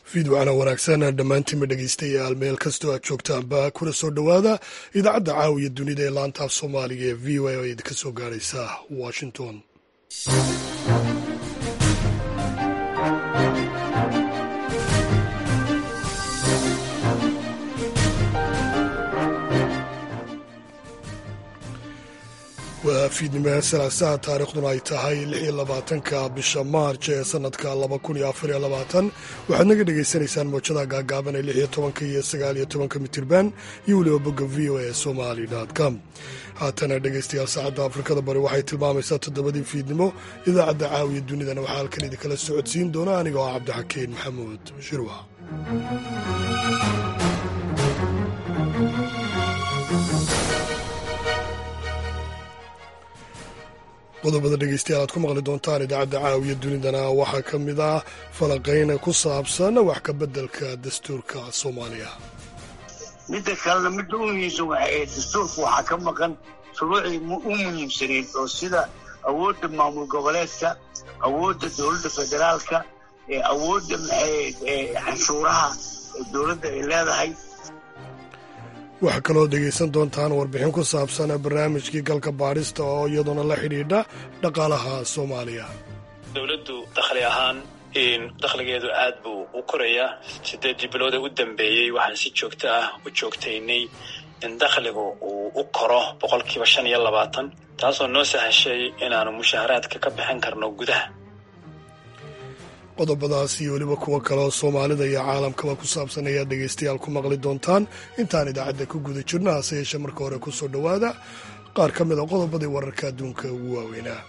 fiidwacana wanaagsan dhammaantiinba dhegeystayaal meel kastoo aad joogtaanba kuna soo dhowaada idaacadda caawiya dunida ee laanta af soomaaliga ee v o a oo idinka soo gaaraysa washington waa fiidnimo salaasaha taariikhduna ay tahay lix iyo labaatanka bisha maarj ee sanadka laba kun iyo afar iyo labaatan waxaad naga dhagaysanaysaan moojada gaagaaban ee lix iyo tobanka iyo sagaal iyo tobanka mitirban iyo weliba bogga v o a somali com haatana dhegaystayaal saacadda afrikada bari waxay tilmaamaysaa toddobadii fiidnimo idaacadda caawiya dunidana waxaa halkan idinkala socodsiin doona aniga oo cabdixakiin maxamuud shirwa qodobada dhegeystayaal aad ku maqli doontaan idaacadda caawiya dunidana waxaa ka mid ah falaqayn ku saabsan wax ka beddelka dastuurka soomaaliya midda kalena midda u muhiimsan waxay dastuurka waxaa ka maqan shuruucii u muhiimsanayd oo sida awoodda maamul goboleedka awoodda dowladda federaalka awoodda canshuuraha dowladda ay leedahay waxaa kaloo dhegaysan doontaan warbixin ku saabsan barnaamijkii galka baadhista oo iyaduna la xidhiidha dhaqaalaha soomaaliya dowladdu dakhli ahaan dakhligeedu aad buu u korayaa sideedii bilooda u dambeeyey waxaan si joogto ah u joogtaynay in dakhligu uu u koro boqolkiiba shan iyo labaatan taasoo noo sahashay inaanu mushaharaadka ka bixin karno gudaha qodobadaas iyo weliba kuwo kaleoo soomaalida iyo caalamkaba ku saabsan ayaad dhegaystayaal ku maqli doontaan intaan idaacadda ku guda jirno hase yeeshee marka hore ku soo dhowaada qaar ka mid a qodobadii wararka adduunka ugu waaweynaa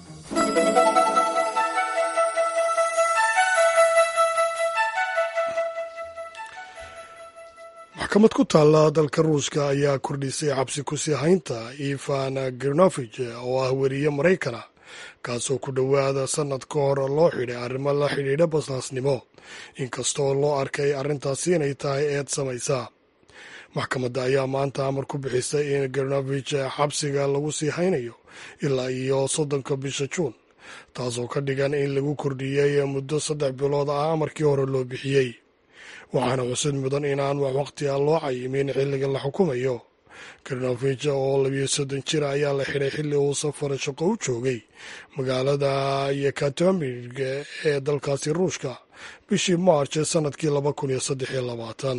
maxkamad ku taalla dalka ruushka ayaa kordhisay xabsi kusii haynta ivan girnovich oo ah weriye maraykana kaasoo ku dhowaada sannad ka hor loo xidhay arrimo la xidhiidha basaasnimo inkastoo loo arkay arrintaasi inay tahay eed samaysa maxkamadda ayaa maanta amar ku bixisay in gernovich xabsiga lagu sii haynayo ilaa iyo soddonka bisha juun taasoo ka dhigan in lagu kordhiyey muddo saddex bilood ah amarkii hore loo bixiyey waxaana xusid mudan inaan wax waqtiga loo cayimin xilliga la xukumayo garnovich oo labiyo soddon jir ayaa la xidhay xilli uu safar shaqo u joogay magaalada yekatomig ee dalkaasi ruushka bishii maarch sanadkii laba kun iyo saddex iyo labaatan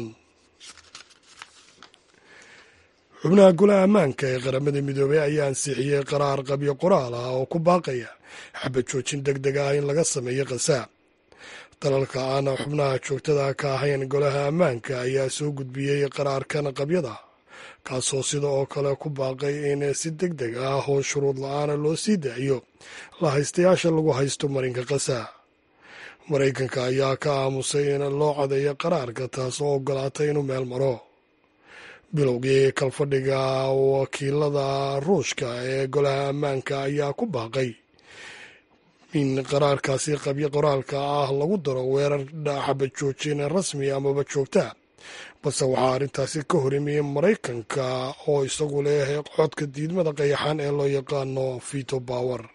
xubnaha golaha ammaanka ee qaramada midoobey ayaa ansixiyey qaraar qabyo qoraal ah oo ku baaqaya xabad joojin deg deg ah in laga sameeyo khasaab dalalka aan xubnaha joogtada ka ahayn golaha ammaanka ayaa soo gudbiyey qaraarkan qabyada kaasoo sida oo kale ku baaqay in si deg deg ah oo shuruud la-aana loo sii daayo la haystayaasha lagu haysto marinka kasa maraykanka ayaa ka aamusay in loo cadeeyo qaraarka taasoo ogolaatay inuu meel maro bilowgii kalfadhiga wakiilada ruushka ee golaha ammaanka ayaa ku baaqay in qaraarkaasi qabyo qoraalka ah lagu daro weerar xabad joojin rasmi amaba joogta balse waxaa arrintaasi ka hor imiyey maraykanka oo isagu leh codka diidmada qayaxan ee loo yaqaano vito bower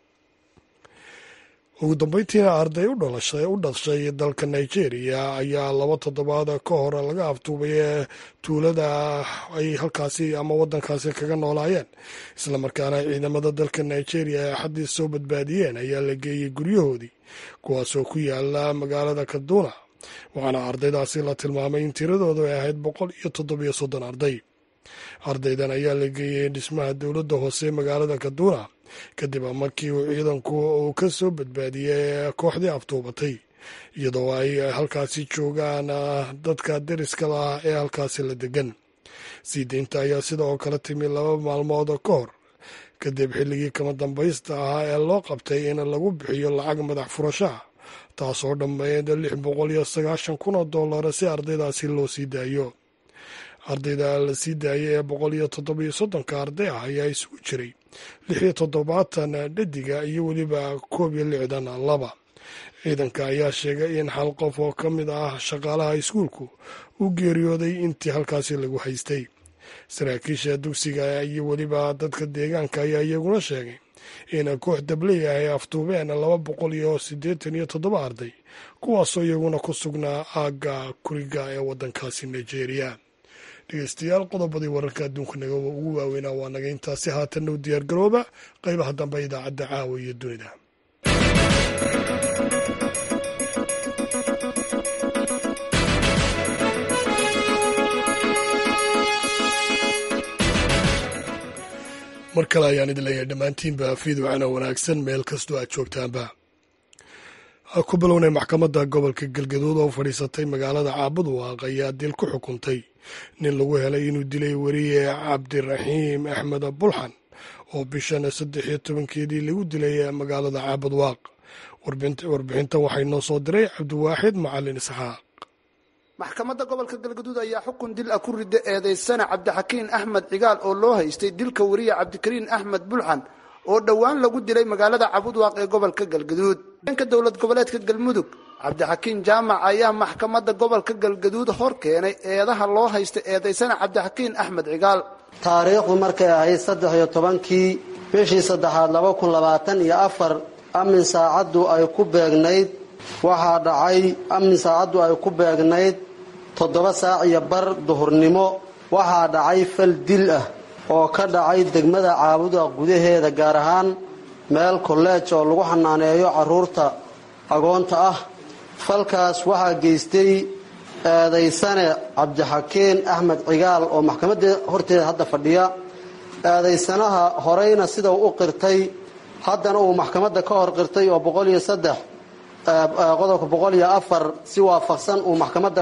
ugu dambeyntiina arday u dhashay dalka nigeria ayaa laba toddobaad ka hor laga aftuubay tuulada ay halkaasi ama wadankaasi kaga noolaayeen islamarkaana ciidamada dalka nigeria ee axaddii soo badbaadiyeen ayaa la geeyey guryahoodii kuwaasoo ku yaala magaalada kaduna waxaana ardaydaasi la tilmaamay in tiradoodu ay ahayd boqol iyo toddobiyo soddon arday ardaydan ayaa la geeyey dhismaha dowladda hoose magaalada kaduna kadib markii uu ciidanku uu ka soo badbaadiyey kooxdii aftuubatay iyadoo ay halkaasi joogaan dadka deriska lah ee halkaasi la degan sii deynta ayaa sida oo kale timi laba maalmood ka hor kadib xilligii kama dambaysta ahaa ee loo qabtay in lagu bixiyo lacag madax furashaha taasoo dhammeyd lix boqol iyo sagaashan kun oo dollar si ardaydaasi loo sii daayo ardayda la sii daayay ee boqol iyo toddobiyo soddonka arday ah ayaa isugu jiray lix iyo toddobaatan dhadiga iyo weliba koob iyo lixdan laba ciidanka ayaa sheegay in hal qof oo ka mid ah shaqaalaha iskuulku uu geeriyooday intii halkaasi lagu haystay saraakiisha dugsiga iyo weliba dadka deegaanka ayaa iyaguna sheegay in koox dabley ay aftuubeen laba boqol iyo siddeetan iyo toddoba arday kuwaasoo iyaguna ku sugnaa aagga kuriga ee waddankaasi nigeria dhegeystayaal qodobadii wararka adduunka naga ugu waaweynaa waa naga intaasi haatanna u diyaar garooba qaybaha dambe idaacadda caawa iyo dunida mar kale ayaan idin leeyahay dhammaantiinba fiidwacana wanaagsan meel kastoo aad joogtaanba ku bilownay maxkamadda gobolka galgaduud oo fadhiisatay magaalada caabudwaaq ayaa dil ku xukuntay nin lagu helay inuu dilay weriye cabdiraxiim axmed bulxan oo bishan saddex iyo tobankeedii lagu dilay magaalada caabudwaaq warbixintan waxay noo soo diray cabdiwaaxid macalin isxaaq maxkamadda gobolka galgaduud ayaa xukun dil ah ku rida eedaysana cabdixakiin axmed cigaal oo loo haystay dilka weriye cabdikariin axmed bulxan oo dhowaan lagu dilay magaalada cabudwaaq ee gobolka galgaduud dhanka dowlad goboleedka galmudug cabdixakiin jaamac ayaa maxkamadda gobolka galgaduud hor keenay eedaha loo haysta eedaysana cabdixakiin axmed cigaal taariikhdu markay ahayd saddex iyo tobankii bishii saddexaad laba kun labaatan iyo afar amin saacaddu ay ku beegnayd waxaa dhacay amin saacaddu ay ku beegnayd toddoba saac iyo bar duhurnimo waxaa dhacay fal dil ah oo ka dhacay degmada caabuda gudaheeda gaar ahaan meel kolleej oo lagu xanaaneeyo carruurta agoonta ah falkaas waxaa geystay eedaysane cabdixakiin axmed cigaal oo maxkamadda horteeda hadda fadhiya eedaysanaha horeyna sida u qirtay haddana uu maxkamadda ka hor qirtay oo boqol iyo saddex qodobka boqol iyo afar si waafaqsan uu maxkamadda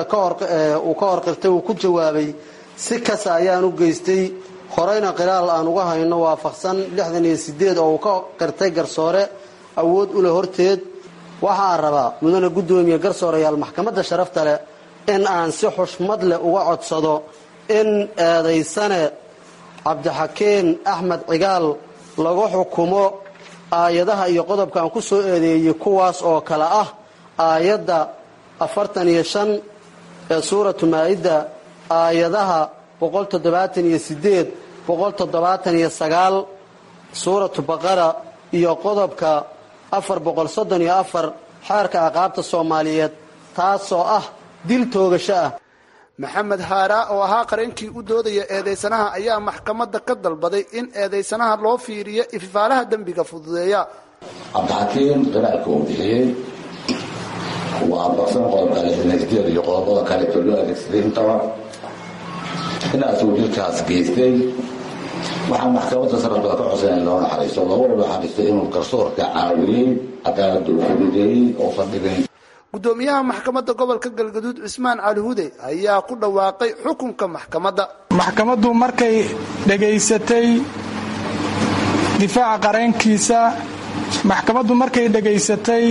uu ka hor qirtay uu ku jawaabay si kasa ayaan u geystay horeyna qiraal aan uga hayno waafaqsan lixdan iyo sideed oo uu ka qirtay garsoore awood u leh horteed waxaan rabaa mudane guddoomiye garsoorayaal maxkamadda sharafta leh in aan si xushmad leh uga codsado in eedaysane cabdixakiin axmed cigaal lagu xukumo aayadaha iyo qodobka aan ku soo eedeeyey kuwaas oo kale ah aayadda afartan iyo shan ee suuratu maa-ida aayadaha boqol toddobaatan iyo sideed boqol toddobaatan iyo sagaal suuratu baqara iyo qodobka afar boqol soddon iyo afar xeerka aqaabta soomaaliyeed taasoo ah dil toogasho ah maxamed haaraa oo ahaa qareenkii u doodaya eedaysanaha ayaa maxkamadda ka dalbaday in eedaysanaha loo fiiriyo ififaalaha dembiga fududeeya cabdixakiin qiraalka uu bixiyey waa abaqsan qodobka lixdanadeed iyo qodobada kale oo loo adeegsaday intaba inaasuu dilkaas geystay waxaa maxkamadda sarafbada ka codsan in loo naxariisto loogu naxariisto inuu garsoorka caawiyey cadaalada uu fududeeyey oo fadhigayn guddoomiyaha maxkamadda gobolka galgaduud cismaan cali hude ayaa ku dhawaaqay xukunka maxkamadda maxkamaddu markay dhegaysatay difaaca qareenkiisa maxkamaddu markay dhegaysatay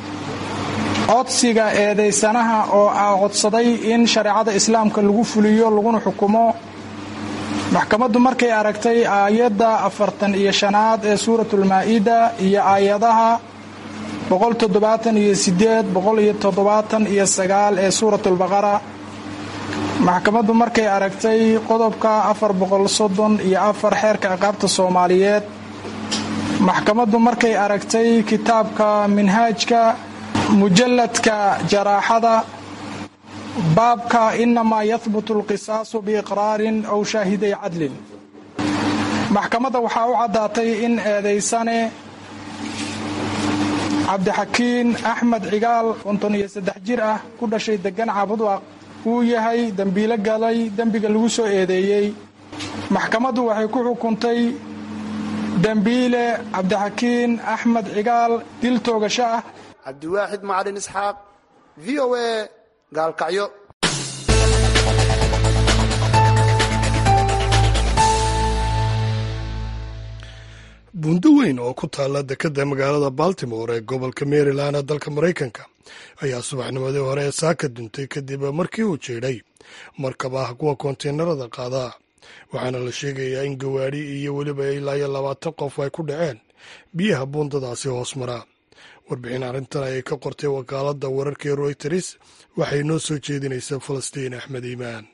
codsiga eedaysanaha oo ah codsaday in shareecada islaamka lagu fuliyo laguna xukumo maxkamaddu markay aragtay aayadda afartan iyo shanaad ee suuratulmaa-ida iyo aayadaha boqol toddobaatan iyo sideed boqol iyo toddobaatan iyo sagaal ee suuratulbaqara maxkamaddu markay aragtay qodobka afar boqol soddon iyo afar xeerka ciqaabta soomaaliyeed maxkamaddu markay aragtay kitaabka minhaajka mujalladka jaraaxada baabka inamaa yahbutu alqisaasu biiqraarin ow shaahiday cadlin maxkamadda waxaa u caddaatay in eedaysane cabdixakiin axmed cigaal konton iyo saddex jir ah ku dhashay degan caabudwaaq uu yahay dembiilo galay dembiga lagu soo eedeeyey maxkamaddu waxay ku xukuntay dembiile cabdixakiin axmed cigaal dil toogasho ah cabdiwaaxid macalin isxaaq v o a gaalkacyo buundo weyn oo ku taalla dekedda magaalada baltimore ee gobolka maryland ee dalka maraykanka ayaa subaxnimadii hore ee saaka duntay kadib markii uu jiidhay markab ah kuwa konteenarada qaadaa waxaana la sheegayaa in gawaadhi iyo weliba ilaa iyo labaatan qof ay ku dhaceen biyaha buundadaasi hoos maraa warbixin arrintan ayay ka qortay wakaaladda wararkii royters waxay noo soo jeedinaysaa falastiin axmed iimaan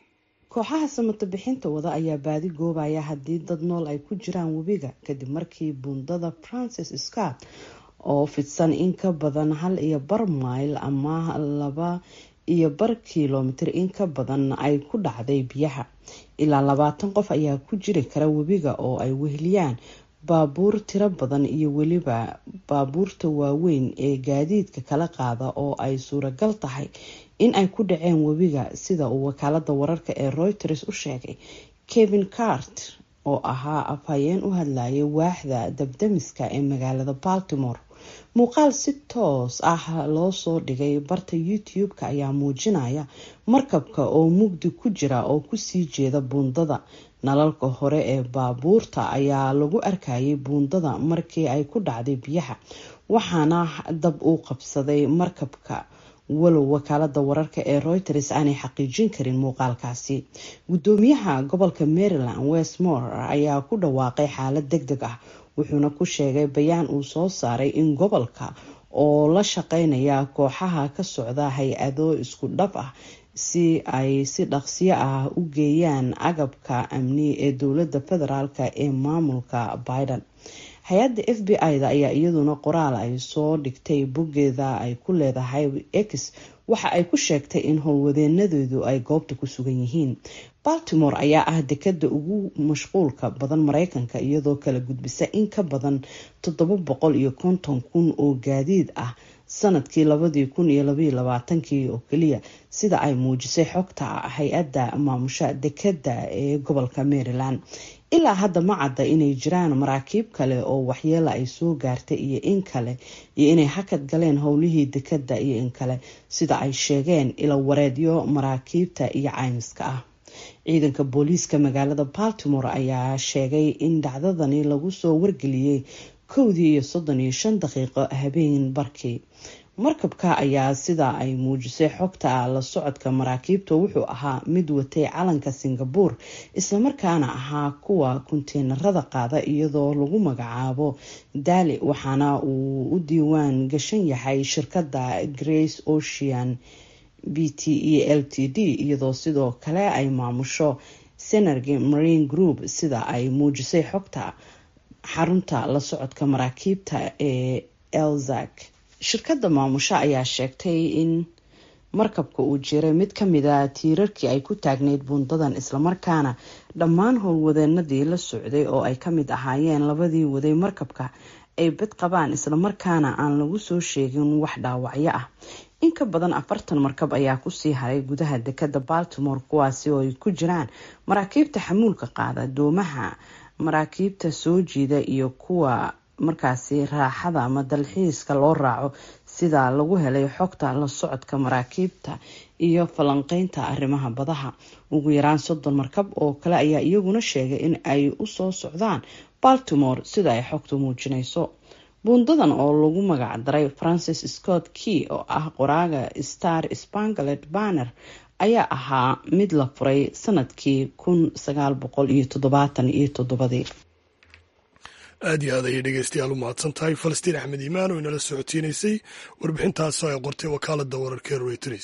kooxaha samata bixinta wada ayaa baadi goobaya haddii dad nool ay ku jiraan webiga kadib markii buundada francis scott oo fidsan in ka badan hal iyo bar mayl ama laba iyo bar kilomitir in ka badan ay ku dhacday biyaha ilaa labaatan qof ayaa ku jiri kara webiga oo ay weheliyaan baabuur tiro badan iyo weliba baabuurta waaweyn ee gaadiidka kala qaada oo ay suuragal tahay in ay ku dhaceen webiga sida uu wakaalada wararka ee reuters u sheegay kevin cart oo ahaa afhayeen u hadlayay waaxda dabdamiska ee magaalada baltimore muuqaal si toos ah loo soo dhigay barta youtube-ka ayaa muujinaya markabka oo mugdi ku jira oo kusii jeeda buundada nalalka hore ee baabuurta ayaa lagu arkayay buundada markii ay ku dhacday biyaha waxaana dab uu qabsaday markabka walow wakaalada wararka ee reuters aanay xaqiijin karin muuqaalkaasi gudoomiyaha gobolka maryland westmore ayaa ku dhawaaqay xaalad deg deg ah wuxuuna ku sheegay bayaan uu soo saaray in gobolka oo la shaqeynaya kooxaha ka socda hay-ado isku dhab ah si ay si dhaqsiyo ah u geeyaan agabka amni ee dowlada federaalk ee maamulka biden hay-adda f b i-da ayaa iyaduna qoraal ay soo dhigtay boggeeda ay ku leedahay x waxa ay ku sheegtay in howlwadeenadeedu ay goobta ku sugan yihiin baltimore ayaa ah dekada ugu mashquulka badan mareykanka iyadoo kala gudbisa in ka badan toddoba boqol iyo konton kun oo gaadiid ah sanadkii labadii kun iyo labaiyo labaatankii oo keliya sida ay muujisay xogta hay-adda maamusha dekada ee gobolka maryland ilaa hadda ma cadda inay jiraan maraakiib kale oo waxyeela ay soo gaartay iyo in kale iyo inay hakad galeen howlihii dekada iyo in kale sida ay sheegeen ila wareedyo maraakiibta iyo caymiska ah ciidanka booliiska magaalada baltimore ayaa sheegay in dhacdadani lagu soo wargeliyey kowdii iyo soddon iyo shan daqiiqo habeen barkii markabka ayaa sida ay muujisay xogta la socodka maraakiibta wuxuu ahaa mid watay calanka singabuur islamarkaana ahaa kuwa kunteenarada qaada iyadoo lagu magacaabo daali waxaana uu u diiwaan gashan yahay shirkadda grace ocean b t e l t d iyadoo sidoo kale ay maamusho senergy marine group sida ay muujisay xogta xarunta la socodka maraakiibta ee elzak shirkadda maamusho ayaa sheegtay in markabka uu jiray mid kamida tiirarkii ay ku taagneyd buundadan islamarkaana dhammaan howlwadeenadii la socday oo ay kamid ahaayeen labadii waday markabka ay bad qabaan islamarkaana aan lagu soo sheegin wax dhaawacyo ah in ka badan afartan markab ayaa kusii haray gudaha dekada baltimore kuwaasi oo ay ku jiraan maraakiibta xamuulka qaada doomaha maraakiibta soo jiida iyo kuwa markaasi raaxada ama dalxiiska loo raaco sida lagu helay xogta la socodka maraakiibta iyo falanqeynta arrimaha badaha ugu yaraan soddon markab oo kale ayaa iyaguna sheegay in ay usoo socdaan baltimore sida ay xogtu muujinayso buundadan oo lagu magac daray francis scott key oo ah qoraaga star spangalet banner ayaa ahaa mid la furay sanadkii kun sagaal boqol iyo toddobaatan iyo toddobadii aad iyo aad ayay dhegeystayaal u mahadsan tahay falastiin axmed iimaan oo inala socotiinaysay warbixintaasoo ay qortay wakaalada wararka ee reuters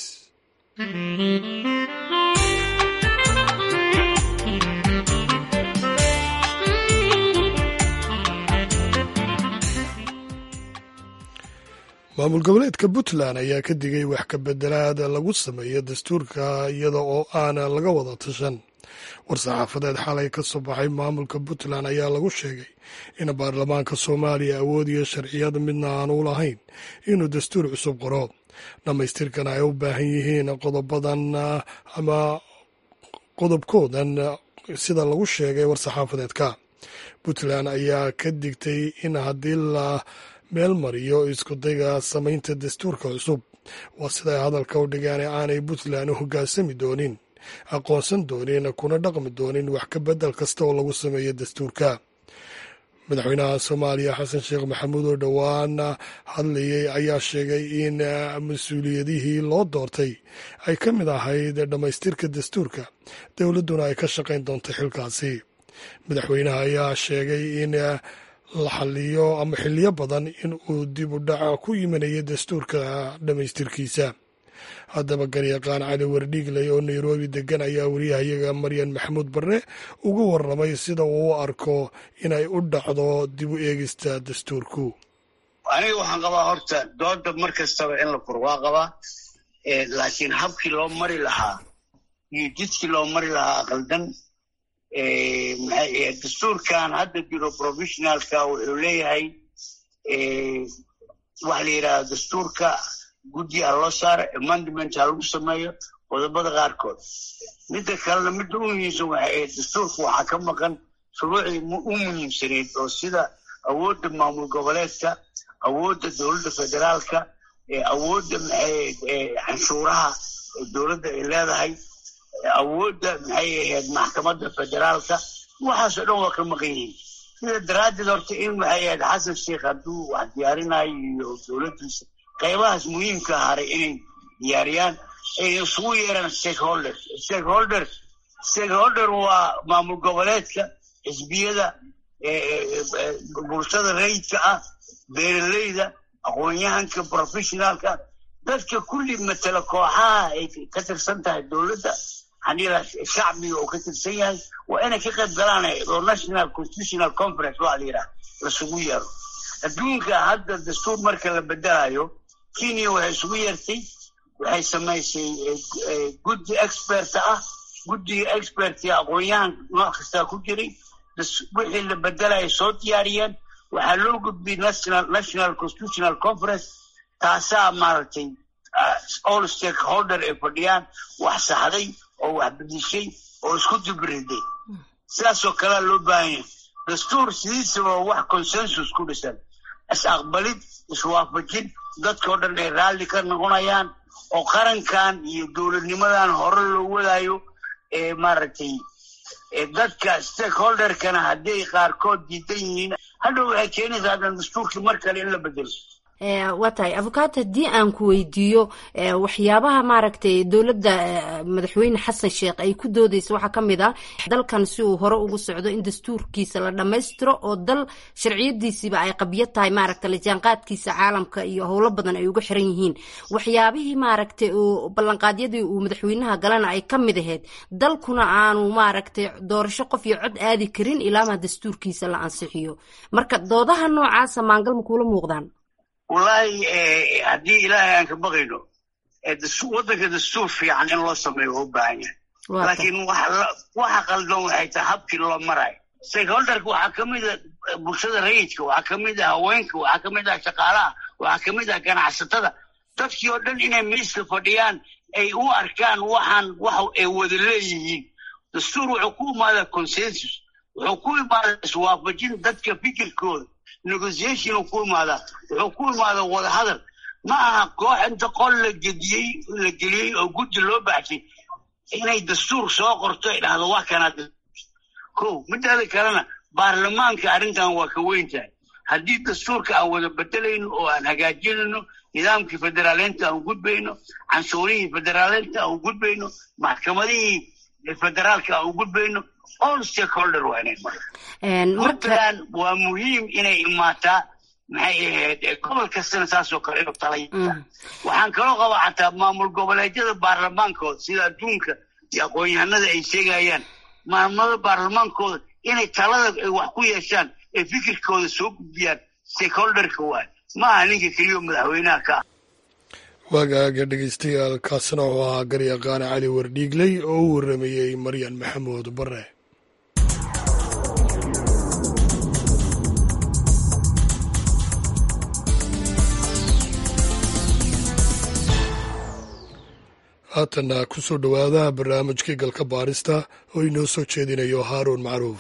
maamul goboleedka puntland ayaa ka digay wax ka bedelaad lagu sameeyo dastuurka iyada oo aan laga wada tashan war-saxaafadeed xalay ka soo baxay maamulka puntland ayaa lagu sheegay in baarlamaanka soomaaliya awood iyo sharciyad midna aan u lahayn inuu dastuur cusub qoro dhammaystirkan ay u baahan yihiin qodobadan ama qodobkoodan sida lagu sheegay war-saxaafadeedka puntland ayaa ka digtay in haddii la meel mariyo iskudayga samaynta dastuurka cusub waa siday hadalka u dhigeen aanay puntland u hoggaansami doonin aqoonsan doonin kuna dhaqmi doonin wax ka bedel kasta oo lagu sameeyo dastuurka madaxweynaha soomaaliya xasan sheekh maxamuud oo dhowaan hadlayay ayaa sheegay in mas-uuliyadihii loo doortay ay ka mid ahayd dhammaystirka dastuurka dowladduna ay ka shaqayn doonto xilkaasi madaxweynaha ayaa sheegay in la xaliyo ama xiliyo badan in uu dib u dhac ku yimanaya dastuurka dhammaystirkiisa haddaba garyaqaan cali wardhiigley oo nairobi degan ayaa wariyahayaga maryan maxamuud barre uga warramay sida uu u arko inay u dhacdo dib u eegista dastuurku aniga waxaan qabaa horta dooda mar kastaba in la fur waa qabaa laakiin habkii loo mari lahaa iyo jidkii loo mari lahaa qaldan dastuurkan hadda jiro professionalka wuxuu leeyahay waxa la yidhahda dastuurka guddi ha loo saaro amendment ha lagu sameeyo qodobada qaarkood midda kalena midda u muhiimsan waxa ahayd dastuurka waxaa ka maqan shuruucii u muhiimsanayd oo sida awoodda maamul goboleedka awoodda dowladda federaalka awoodda canshuuraha dowladda ay leedahay awoodda maxay ahayd maxkamadda federaalka waxaasoo dhan waa ka maqan yihiin sida daraaddeed horta in maxay ahayd xasan sheikh hadduu wax diyaarinayo iyo dowladdiisa qaybahaas muhiimka haray inay diyaariyaan ay isugu yeeraan stakeholders stakeholders stakeholder waa maamul goboleedka xisbiyada bulshada rayidka ah beeraleyda aqoon-yahanka professionaalka dadka kulli matala kooxaha ay ka tirsan tahay dowladda xaniila shacbiga oo ka tirsan yahay waa inay ka qayb galaan oo national constitutional conference waa la yidhaha lasugu yeero adduunka hadda dastuur marka la bedelayo kenya waxay isugu yeertay waxay samaysay guddi experta ah guddiga expertka aqoon-yahan nooc kastaa ku jiray wixii la bedelaya soo diyaariyeen waxaa loo gudbiyey national constitutional conference taasaa maaragtay all stakeholder ay fadhiyaan wax saxday oo wax bedishay oo isku dibriday sidaasoo kalea loo baahan yahay dastuur sidiisaba wax consensus ku dhisan is-aqbalid iswaafajin dadkao dhan ay raalli ka noqonayaan oo qarankan iyo dowladnimadan hore loo wadaayo ee maaragtay dadka stakeholderkana hadday qaarkood diidan yihiin hadhow waxay keenaysaa hadan dastuurkii mar kale in la bedelo waa tahay abukato haddii aan ku weydiiyo waxyaabaha maaragtay dowladda madaxweyne xasan sheekh ay ku doodeysa waxaa ka mid ah dalkan si uu hore ugu socdo in dastuurkiisa la dhammaystiro oo dal sharciyadiisiiba ay qabyo tahay maaragta lajaanqaadkiisa caalamka iyo howlo badan ay uga xiran yihiin waxyaabihii maaragtay uu ballanqaadyadii uu madaxweynaha galana ay ka mid ahayd dalkuna aanu maaragtay doorasho qof iyo cod aadi karin ilaamaa dastuurkiisa la ansixiyo marka doodaha noocaasa maangal ma kuula muuqdaan wallaahi haddii ilaahay aan ka baqayno waddanka dastuur fiican in loo sameeyo waa u baahan yahay laakiin waxa qaldan waxay tahay habkii loo marayo stakeholderka waxaa ka mid a bulshada rayidka waxaa ka mid ah haweenka waxaa ka mid ah shaqaalaha waxaa ka mid ah ganacsatada dadkii oo dhan inay miiska fadhiyaan ay u arkaan waxaan wax ay wada leeyihiin dastuur wuxuu ku imaadaa consensus wuxuu ku imaadaa iswaafajin dadka fikirkooda negotiation ku imaadaa wuxuu ku imaadaa wadahadal ma aha koox inta qol la gediyey la geliyey oo guddi loo baxshay inay dastuur soo qorto ay dhahdo wax kanaa ko midaada kalena baarlamaanka arrintan waa ka weyn tahay haddii dastuurka aan wada bedelayno oo aan hagaajinayno nidaamkii federaaleynta aan gudbayno canshuurihii federaaleynta aan gudbayno maxkamadihii federaalka aan gudbayno all stakeholder waa inay marka puntland waa muhiim inay imaataa maxay ahayd gobol kastana saasoo kale inuu talaya waxaan kaloo qabaa xataa maamul goboleedyada baarlamaankooda sida adduunka iyo aqoon-yahanada ay sheegayaan maamulada baarlamaankooda inay talada ay wax ku yeeshaan ee fikirkooda soo gudbiyaan stakeholderka waay ma aha ninka keliyo madaxweynaha ka ah waagaaga dhegeystayaal kaasina wuxuu ahaa garyaqaana cali wardhiigley oo u waramayey maryan maxamuud bare haatana ku soo dhowaada barnaamijkii galka baarista oo inoo soo jeedinayo haaruun macruuf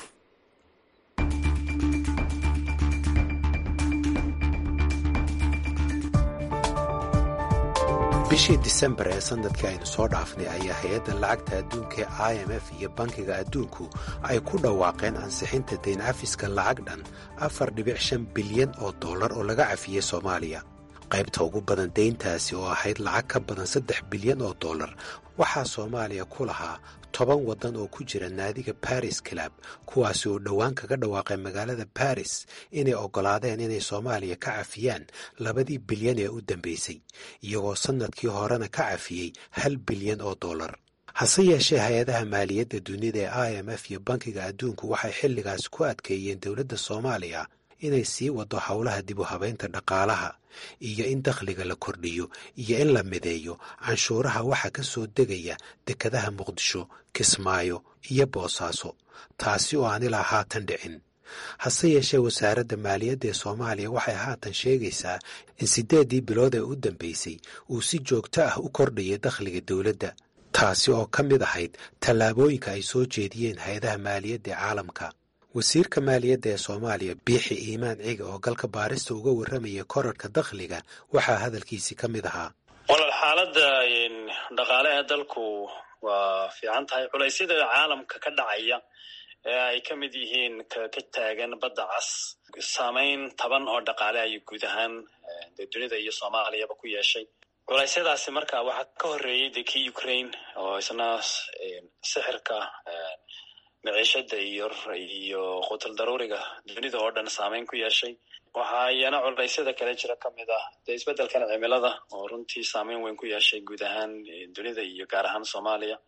bishii disembar ee sanadkii aynu soo dhaafnay ayaa hay-adda lacagta adduunka ee i m f iyo bankiga adduunku ay ku dhawaaqeen ansixinta dayn cafiska lacag dhan afar dhibic shan bilyan oo dollar oo laga cafiyey soomaaliya qaybta ugu badan deyntaasi oo ahayd lacag ka badan saddex bilyan oo dollar waxaa soomaaliya ku lahaa toban waddan oo ku jira naadiga baris club kuwaasi oo dhowaan kaga dhawaaqay magaalada baris inay oggolaadeen inay soomaaliya ka cafiyaan labadii bilyan ee u dambaysay iyagoo sannadkii horena ka cafiyey hal bilyan oo dollar hase yeeshee hay-adaha maaliyadda dunida ee i m f iyo bankiga adduunku waxay xilligaas ku adkeeyeen dowladda soomaaliya inay sii wado howlaha dib u habaynta dhaqaalaha iyo in dakhliga la kordhiyo iyo in la mideeyo canshuuraha waxa ka soo degaya dekadaha muqdisho kismaayo iyo boosaaso taasi oo aan ilaa haatan dhicin hase yeeshee wasaaradda maaliyadda ee soomaaliya waxay haatan sheegaysaa in siddeeddii bilood ee u dambaysay uu si joogto ah u kordhayay dakhliga dowladda taasi oo ka mid ahayd tallaabooyinka ay soo jeediyeen hay-adaha maaliyadda ee caalamka wasiirka maaliyadda ee soomaaliya biixi iimaan ciga oo galka baarista uga warramaya korarhka dakhliga waxaa hadalkiisii ka mid ahaa walaal xaaladda dhaqaale ee dalku waa fiican tahay culaysyada caalamka ka dhacaya ee ay ka mid yihiin ka taagan badda cas saamayn taban oo dhaqaale ayuu guud ahaan dee dunida iyo soomaaliyaba ku yeeshay culeysyadaasi marka waxaa ka horreeyey dee kii ukraine oo isna sixirka maciishada iyo iyo qutul daruuriga dunida oo dhan saameyn ku yeeshay waxaa iyana culeysyada kale jira ka mid ah dee isbeddelkan cimilada oo runtii saameyn weyn ku yeeshay guud ahaan dunida iyo gaar ahaan soomaaliya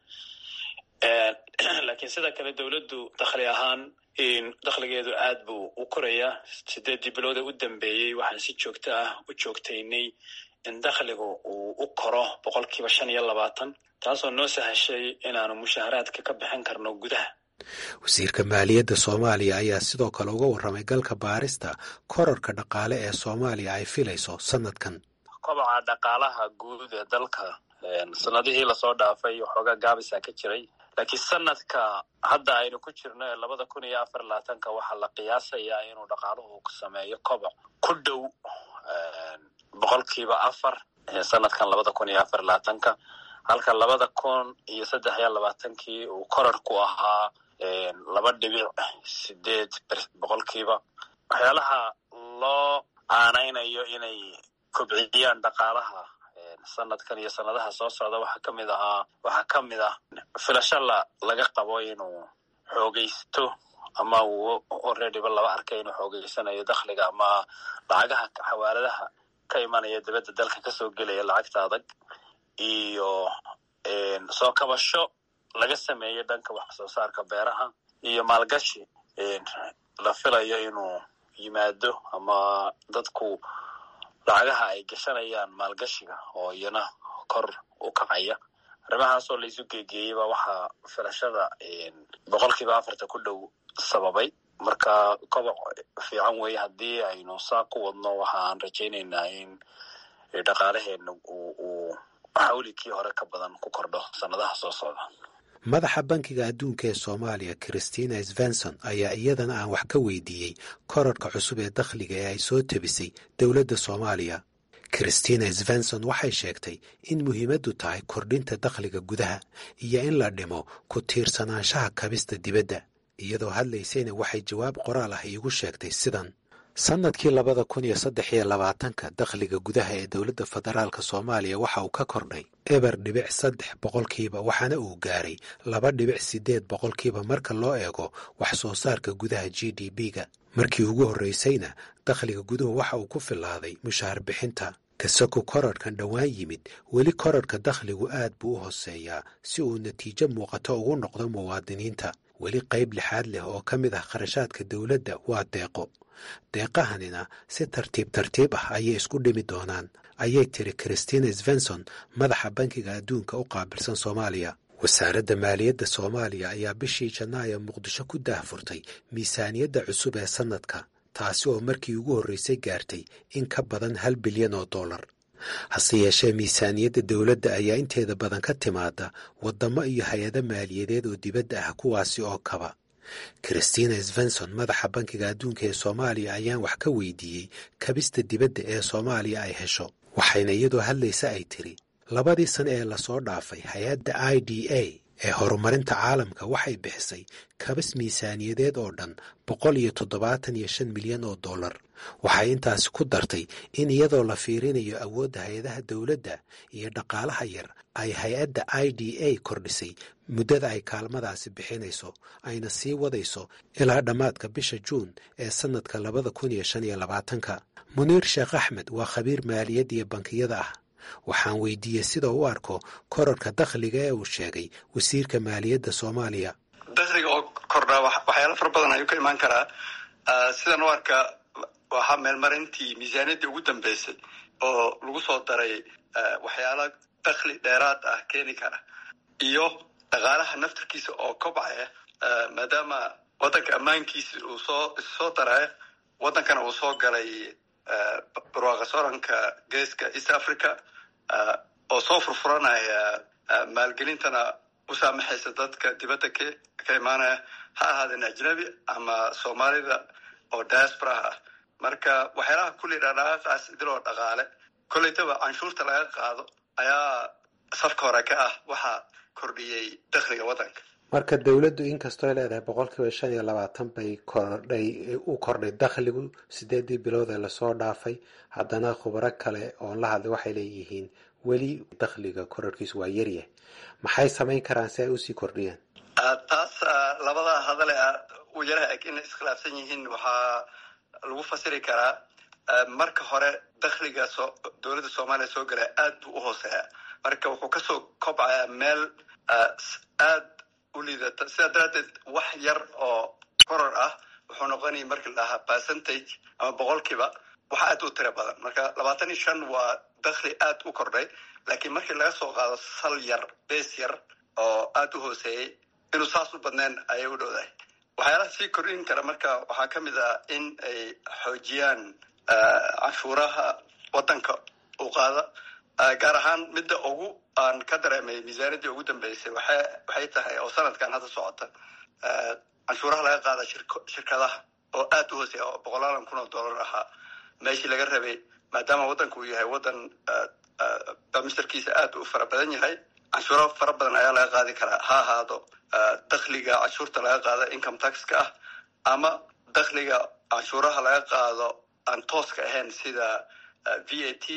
laakiin sida kale dowladdu dakhli ahaan dakhligeedu aad buu u korayaa sideeddii bilooda u dambeeyey waxaan si joogto ah u joogtaynay in dakhligu uu u koro boqolkiiba shan iyo labaatan taasoo noo sahashay inaanu mushaharaadka ka bixin karno gudaha wasiirka maaliyadda soomaaliya ayaa sidoo kale uga warramay galka baarista korarka dhaqaale ee soomaaliya ay filayso sannadkan kobaca dhaqaalaha guud ee dalka sanadihii lasoo dhaafay waxoogaa gaabisa ka jiray laakiin sanadka hadda aynu ku jirno ee labada kun iyo afar labaatanka waxaa la qiyaasayaa inuu dhaqaaluhu sameeyo koboc ku dhow boqolkiiba afar sanadkan labada kun iyo afar labaatanka halka labada kun iyo saddex iyo labaatankii uu korar ku ahaa laba dhibic sideed boqolkiiba waxyaalaha loo aanaynayo inay kobciyaan dhaqaalaha sanadkan iyo sanadaha soo socda waxaa ka mid ahaa waxaa ka mid ah filasho la laga qabo inuu xoogaysto ama uu alreadyba laba arkay inuu xoogeysanayo dakhliga ama lacagaha xawaaladaha ka imanaya dibadda dalka kasoo gelaya lacagta adag iyo soo kabasho laga sameeyey dhanka wax soo saarka beeraha iyo maalgashi la filayo inuu yimaado ama dadku lacagaha ay gashanayaan maalgashiga oo iyana kor u kacaya arrimahaasoo laisu geegeeyeyba waxaa filashada boqolkiiba afarta ku dhow sababay marka koboc fiican weeye haddii aynu saa ku wadno waxa aan rajaynaynaa in dhaqaalaheena uu xawlikii hore ka badan ku kordho sannadaha soo socda madaxa bankiga adduunka ee soomaaliya christina svenson ayaa iyadana aan wax ka weydiiyey korarhka cusub ee dakhliga ee ay soo tebisay dowladda soomaaliya christina svenson waxay sheegtay in muhiimaddu tahay kordhinta dakhliga gudaha iyo in la dhimo ku tiirsanaanshaha kabista dibadda iyadoo hadlaysayna waxay jawaab qoraal ah iigu sheegtay sidan sannadkii labada kun iyo saddex iyo labaatanka dakhliga gudaha ee dowladda federaalka soomaaliya waxa uu ka kordhay eber dhibic saddex boqolkiiba waxaana uu gaaray laba dhibic siddeed boqolkiiba marka loo eego wax soo saarka gudaha g d b-ga markii ugu horraysayna dakhliga guduhu waxa uu ku filaaday mushaar bixinta kasako korarhkan dhowaan yimid weli korarhka dakhligu aad buu u hoseeyaa si uu natiijo muuqato ugu noqdo muwaadiniinta weli qayb lixaad leh oo ka mid ah kharashaadka dowladda waa deeqo deeqahanina si tartiib tartiib ah ayay isku dhimi doonaan ayay tiri christina svenson madaxa bankiga adduunka u qaabilsan soomaaliya wasaaradda maaliyadda soomaaliya ayaa bishii janaayo muqdisho ku daahfurtay miisaaniyadda cusub ee sannadka taasi oo markii ugu horraysay gaartay in ka badan hal bilyan oo dollar hase yeeshee miisaaniyadda dowladda ayaa inteeda badan ka timaada waddamo iyo hay-ado maaliyadeed oo dibadda ah kuwaasi oo kaba christina svenson madaxa bankiga adduunka ee soomaaliya ayaan wax ka weydiiyey kabista dibadda ee soomaaliya ay hesho waxayna iyadoo hadlaysa ay tiri labadii sane ee lasoo dhaafay hay-adda i d a ee horumarinta caalamka waxay bixisay kabas miisaaniyadeed oo dhan boqol iyo toddobaatan iyo shan milyan oo dollar waxay intaasi ku dartay in iyadoo la fiirinayo awoodda hay-adaha dowladda iyo dhaqaalaha yar ay hay-adda i d a kordhisay muddada ay kaalmadaasi bixinayso ayna sii wadayso ilaa dhammaadka bisha juun ee sannadka labada kun iyo shan iyo labaatanka muniir sheekh axmed waa khabiir maaliyad iyo bankiyada ah waxaan weydiiyey sida u arko korarka dakhliga ee uu sheegay wasiirka maaliyadda soomaaliya dakhliga oo kordhaa waxyaala fara badan ayuu ka imaan karaa sidan u arka waxaa meelmarintii miisaaniyaddii ugu dambeysay oo lagu soo daray waxyaala dakhli dheeraad ah keeni kara iyo dhaqaalaha naftarkiisa oo kobcaya maadaama waddanka ammaankiisa uu soo issoo daraya waddankana uu soo galay barwaaqa sooranka geeska east africa oo soo furfuranaya maalgelintana u saamaxaysa dadka dibadda k ka imaanaya ha ahaadeen ajnabi ama soomaalida oo diasporaha ah marka waxyaalaha kulli dhaqdhaqaaqaas idiloo dhaqaale kollaytaba canshuurta laga qaado ayaa safka hore ka ah waxaa kordhiyey dakhliga waddanka marka dowladdu inkastoo leedahay boqol kiiba shan iyo labaatan bay kordhay u kordhay dakhligu sideedii bilood ee lasoo dhaafay haddana khubaro kale oon la hadlay waxay leeyihiin weli dakhliga korarkiisu waa yaryahay maxay samayn karaan si ay usii kordhiyaan taas labada hadale u yaraha eg inay iskhilaafsan yihiin waxaa lagu fasiri karaa marka hore dakhliga so dowladda soomaaliya soo galaya aad buu u hooseeya marka wuxuu kasoo kobcayaa meel aad u liidata sidaa daraaddeed wax yar oo koror ah wuxuu noqonaya markii la dhahaa percentage ama boqolkiiba wax aad u tiro badan marka labaatan iyo shan waa dakhli aad u kordhay laakiin markii laga soo qaado sal yar bees yar oo aad u hooseeyey inuu saas u badnayn ayay u dhowdahay waxyaalaha sii kordhin kara marka waxaa ka mid ah in ay xoojiyaan canshuuraha waddanka u qaada gaar ahaan midda ugu aan ka dareemay miisaaniyaddii ugu dambeysay waxa waxay tahay oo sanadkan hadda socota canshuuraha laga qaada shirkadaha oo aad u hooseeya oo boqolaalan kun oo dollar ahaa meeshii laga rabay maadaama waddanka uu yahay waddan bamisterkiisa aad u fara badan yahay canshuuro fara badan ayaa laga qaadi karaa ha ahaado dakhliga canshuurta laga qaado income taxka ah ama dakhliga canshuuraha laga qaado aan tooska ahayn sida v a t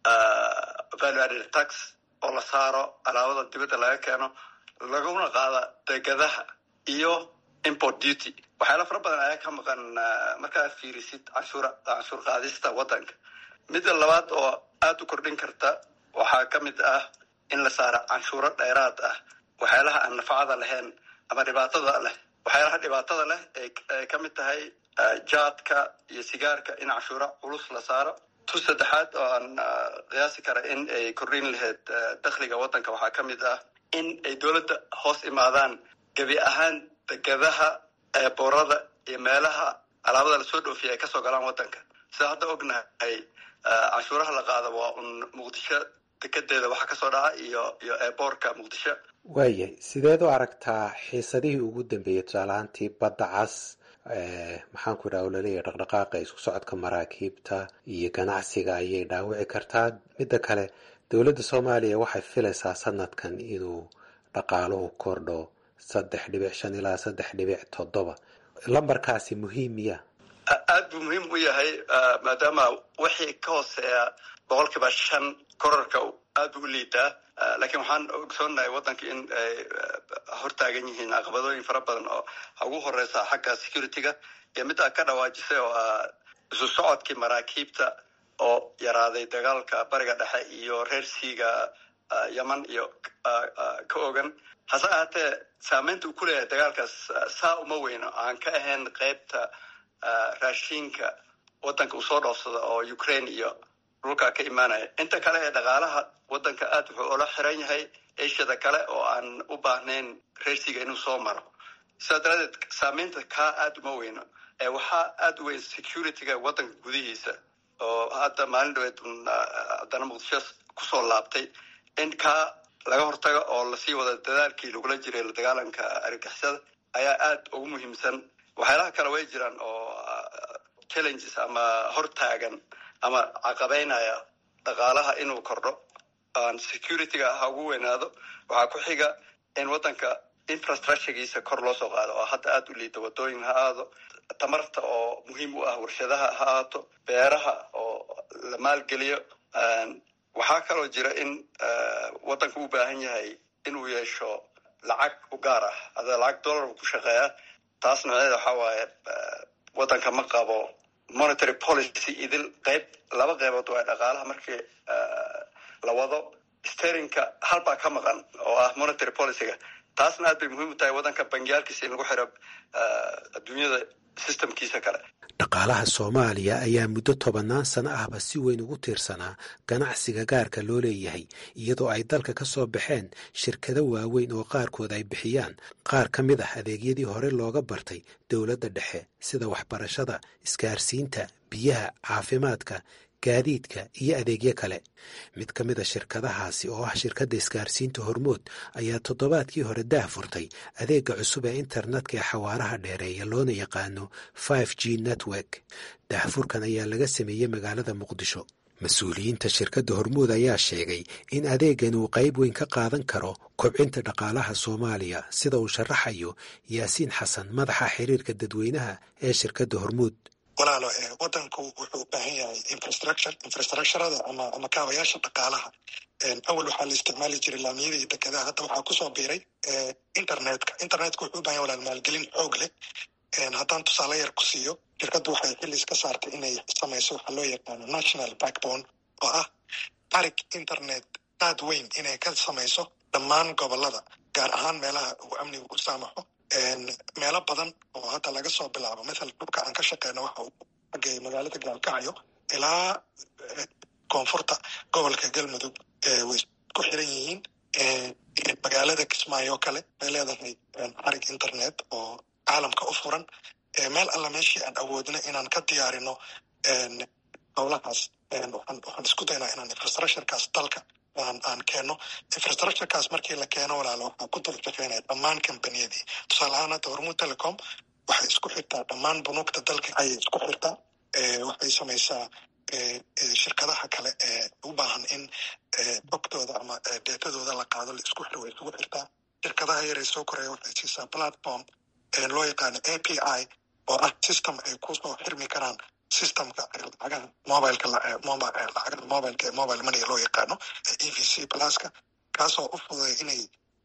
value added tax oo la saaro alaabada dibadda laga keeno laguna qaada degadaha iyo import duty waxyaala fara badan ayaa ka maqan markaad fiirisid canshuur canshuur qaadista waddanka midda labaad oo aad u kordhin karta waxaa ka mid ah in la saaro canshuuro dheeraad ah waxyaalaha aan nafacada lahayn ama dhibaatada leh waxyaalaha dhibaatada leh ay ka mid tahay jaadka iyo sigaarka in canshuuro culus la saaro tu saddexaad oo aan qiyaasi kara in ay kordhin lahayd dakhliga waddanka waxaa ka mid ah in ay dowladda hoos imaadaan gebi ahaan degadaha eeboorada iyo meelaha alaabada lasoo dhoofiya ay kasoo galaan waddanka sida hadda ognahay canshuuraha la qaado waa un muqdisho dekedeeda waxa kasoo dhaca iyo iyo eeboorka muqdisho waayahay sideed u aragtaa xiisadihii ugu dambeeyey tusaalahaantii badda cas maxaan ku idhaha laleeyahay dhaqdhaqaaqa isku socodka maraakiibta iyo ganacsiga ayay dhaawici kartaa midda kale dowladda soomaaliya waxay filaysaa sanadkan inuu dhaqaaluhu kordho saddex dhibic shan ilaa saddex dhibic toddoba lambarkaasi muhiim miya aad buu muhiim u yahay maadaama wixii ka hooseeya boqol kiiba shan korarka aad buu u liidaa laakiin waxaan ogsoonahay waddanka in ay hortaagan yihiin caqabadooyin fara badan oo ugu horeysa xagga security-ga iyo mid aa ka dhawaajisay oo ah isu socodkii maraakiibta oo yaraaday dagaalka bariga dhexe iyo reer siiga yeman iyo ka ogan hase ahaatee saameynta uu ku leeyahay dagaalkaas saa uma weyno aan ka ahayn qeybta raashiinka waddanka uu soo dhoofsado oo ukraine iyo dhulkaa ka imaanaya inta kale ee dhaqaalaha waddanka aad wuxuu ula xiran yahay asiada kale oo aan u baahnayn reersiga inuu soo maro sidaa daraadeed saameynta kaa aad uma weyno waxaa aad u weyn security-ga waddanka gudihiisa oo hadda maalin dhaweed haddana muqdisho kusoo laabtay in kaa laga hortago oo lasii wada dadaalkii lagula jiray la dagaalanka argagixisada ayaa aad ugu muhiimsan waxyaalaha kale way jiraan oo challenges ama hortaagan ama caqabeynaya dhaqaalaha inuu kordho security-ga ha ugu weynaado waxaa ku xiga in waddanka infrastructuregiisa kor loo soo qaado oo hadda aada u liida wadooyin ha aado tamarta oo muhiim u ah warshadaha ha aato beeraha oo la maalgeliyo waxaa kaloo jira in waddanka u baahan yahay inuu yeesho lacag u gaar ah ada lacag dollar ku shaqeeya taas nooceeda waxaa waaye waddanka ma qabo monetary policy idil qayb laba qaybood waa dhaqaalaha markii la wado sterinka halbaa ka maqan oo ah monetary policyga taasna aad bay muhiim u tahay waddanka bangiyaalkiisa in lagu xiro adduunyada systemkiisa kale dhaqaalaha soomaaliya ayaa muddo tobannaan sano ahba si weyn ugu tiirsanaa ganacsiga gaarka loo leeyahay iyadoo ay dalka ka soo baxeen shirkado waaweyn oo qaarkood ay bixiyaan qaar ka mid ah adeegyadii hore looga bartay dowladda dhexe sida waxbarashada isgaarsiinta biyaha caafimaadka gaadiidka iyo adeegyo kale mid ka mid a shirkadahaasi oo ah shirkadda isgaarsiinta hormood ayaa toddobaadkii hore daah furtay adeegga cusub ee internetka ee xawaaraha dheereeya loona yaqaano five g network daahfurkan ayaa laga sameeyey magaalada muqdisho mas-uuliyiinta shirkadda hormuud ayaa sheegay in adeeggan uu qayb weyn ka qaadan karo kobcinta dhaqaalaha soomaaliya sida uu sharaxayo yaasiin xasan madaxa xiriirka dadweynaha ee shirkadda hormuud walaalo wadanku wuxuu u baahan yahay infrastructure infrastructurada ama ama kaabayaasha dhaqaalaha awal waxaa la isticmaali jiray laamiyada iyo dekedaha hadda waxaa kusoo biiray internetka internetka wuxuu u bahan yahay walaal maalgelin xoog leh haddaan tusaale yar ku siiyo shirkaddu waxay xilli iska saartay inay samayso waxaa loo yaqaano national backbone oo ah arig internet aad weyn inay ka samayso dhammaan gobolada gaar ahaan meelaha uu amnigu u saamaxo meelo badan oo hadda laga soo bilaabo mathal dhulka aan ka shaqeyno waxa uu xagay magaalada gaalkacyo ilaa koonfurta gobolka galmudug way ku xiran yihiin magaalada kismaayo kale way leedahay xarig internet oo caalamka u furan meel alla meeshii aan awoodna inaan ka diyaarino howlahaas waxaan isku daynaa inaan infrastructurekaas dalka aan aan keeno infrastructurekaas markii la keeno walaalo waxaa ku dul shaqeynaya dhammaan kambaniyadii tusaale ahaan hadda hormuud telecom waxay isku xirtaa dhammaan bunuugta dalka ayay isku xirtaa waxay samaysaa shirkadaha kale ee u baahan in xogtooda ama deetadooda la qaado la isku xiro way isugu xirtaa shirkadaha yaree soo koreya waxay siisaa platform loo yaqaano a p i oo ah system ay kusoo xirmi karaan systemka lacagaha mobileka lacagaha mobileka ee mobile money loo yaqaano e v c pluska kaasoo u fududay inay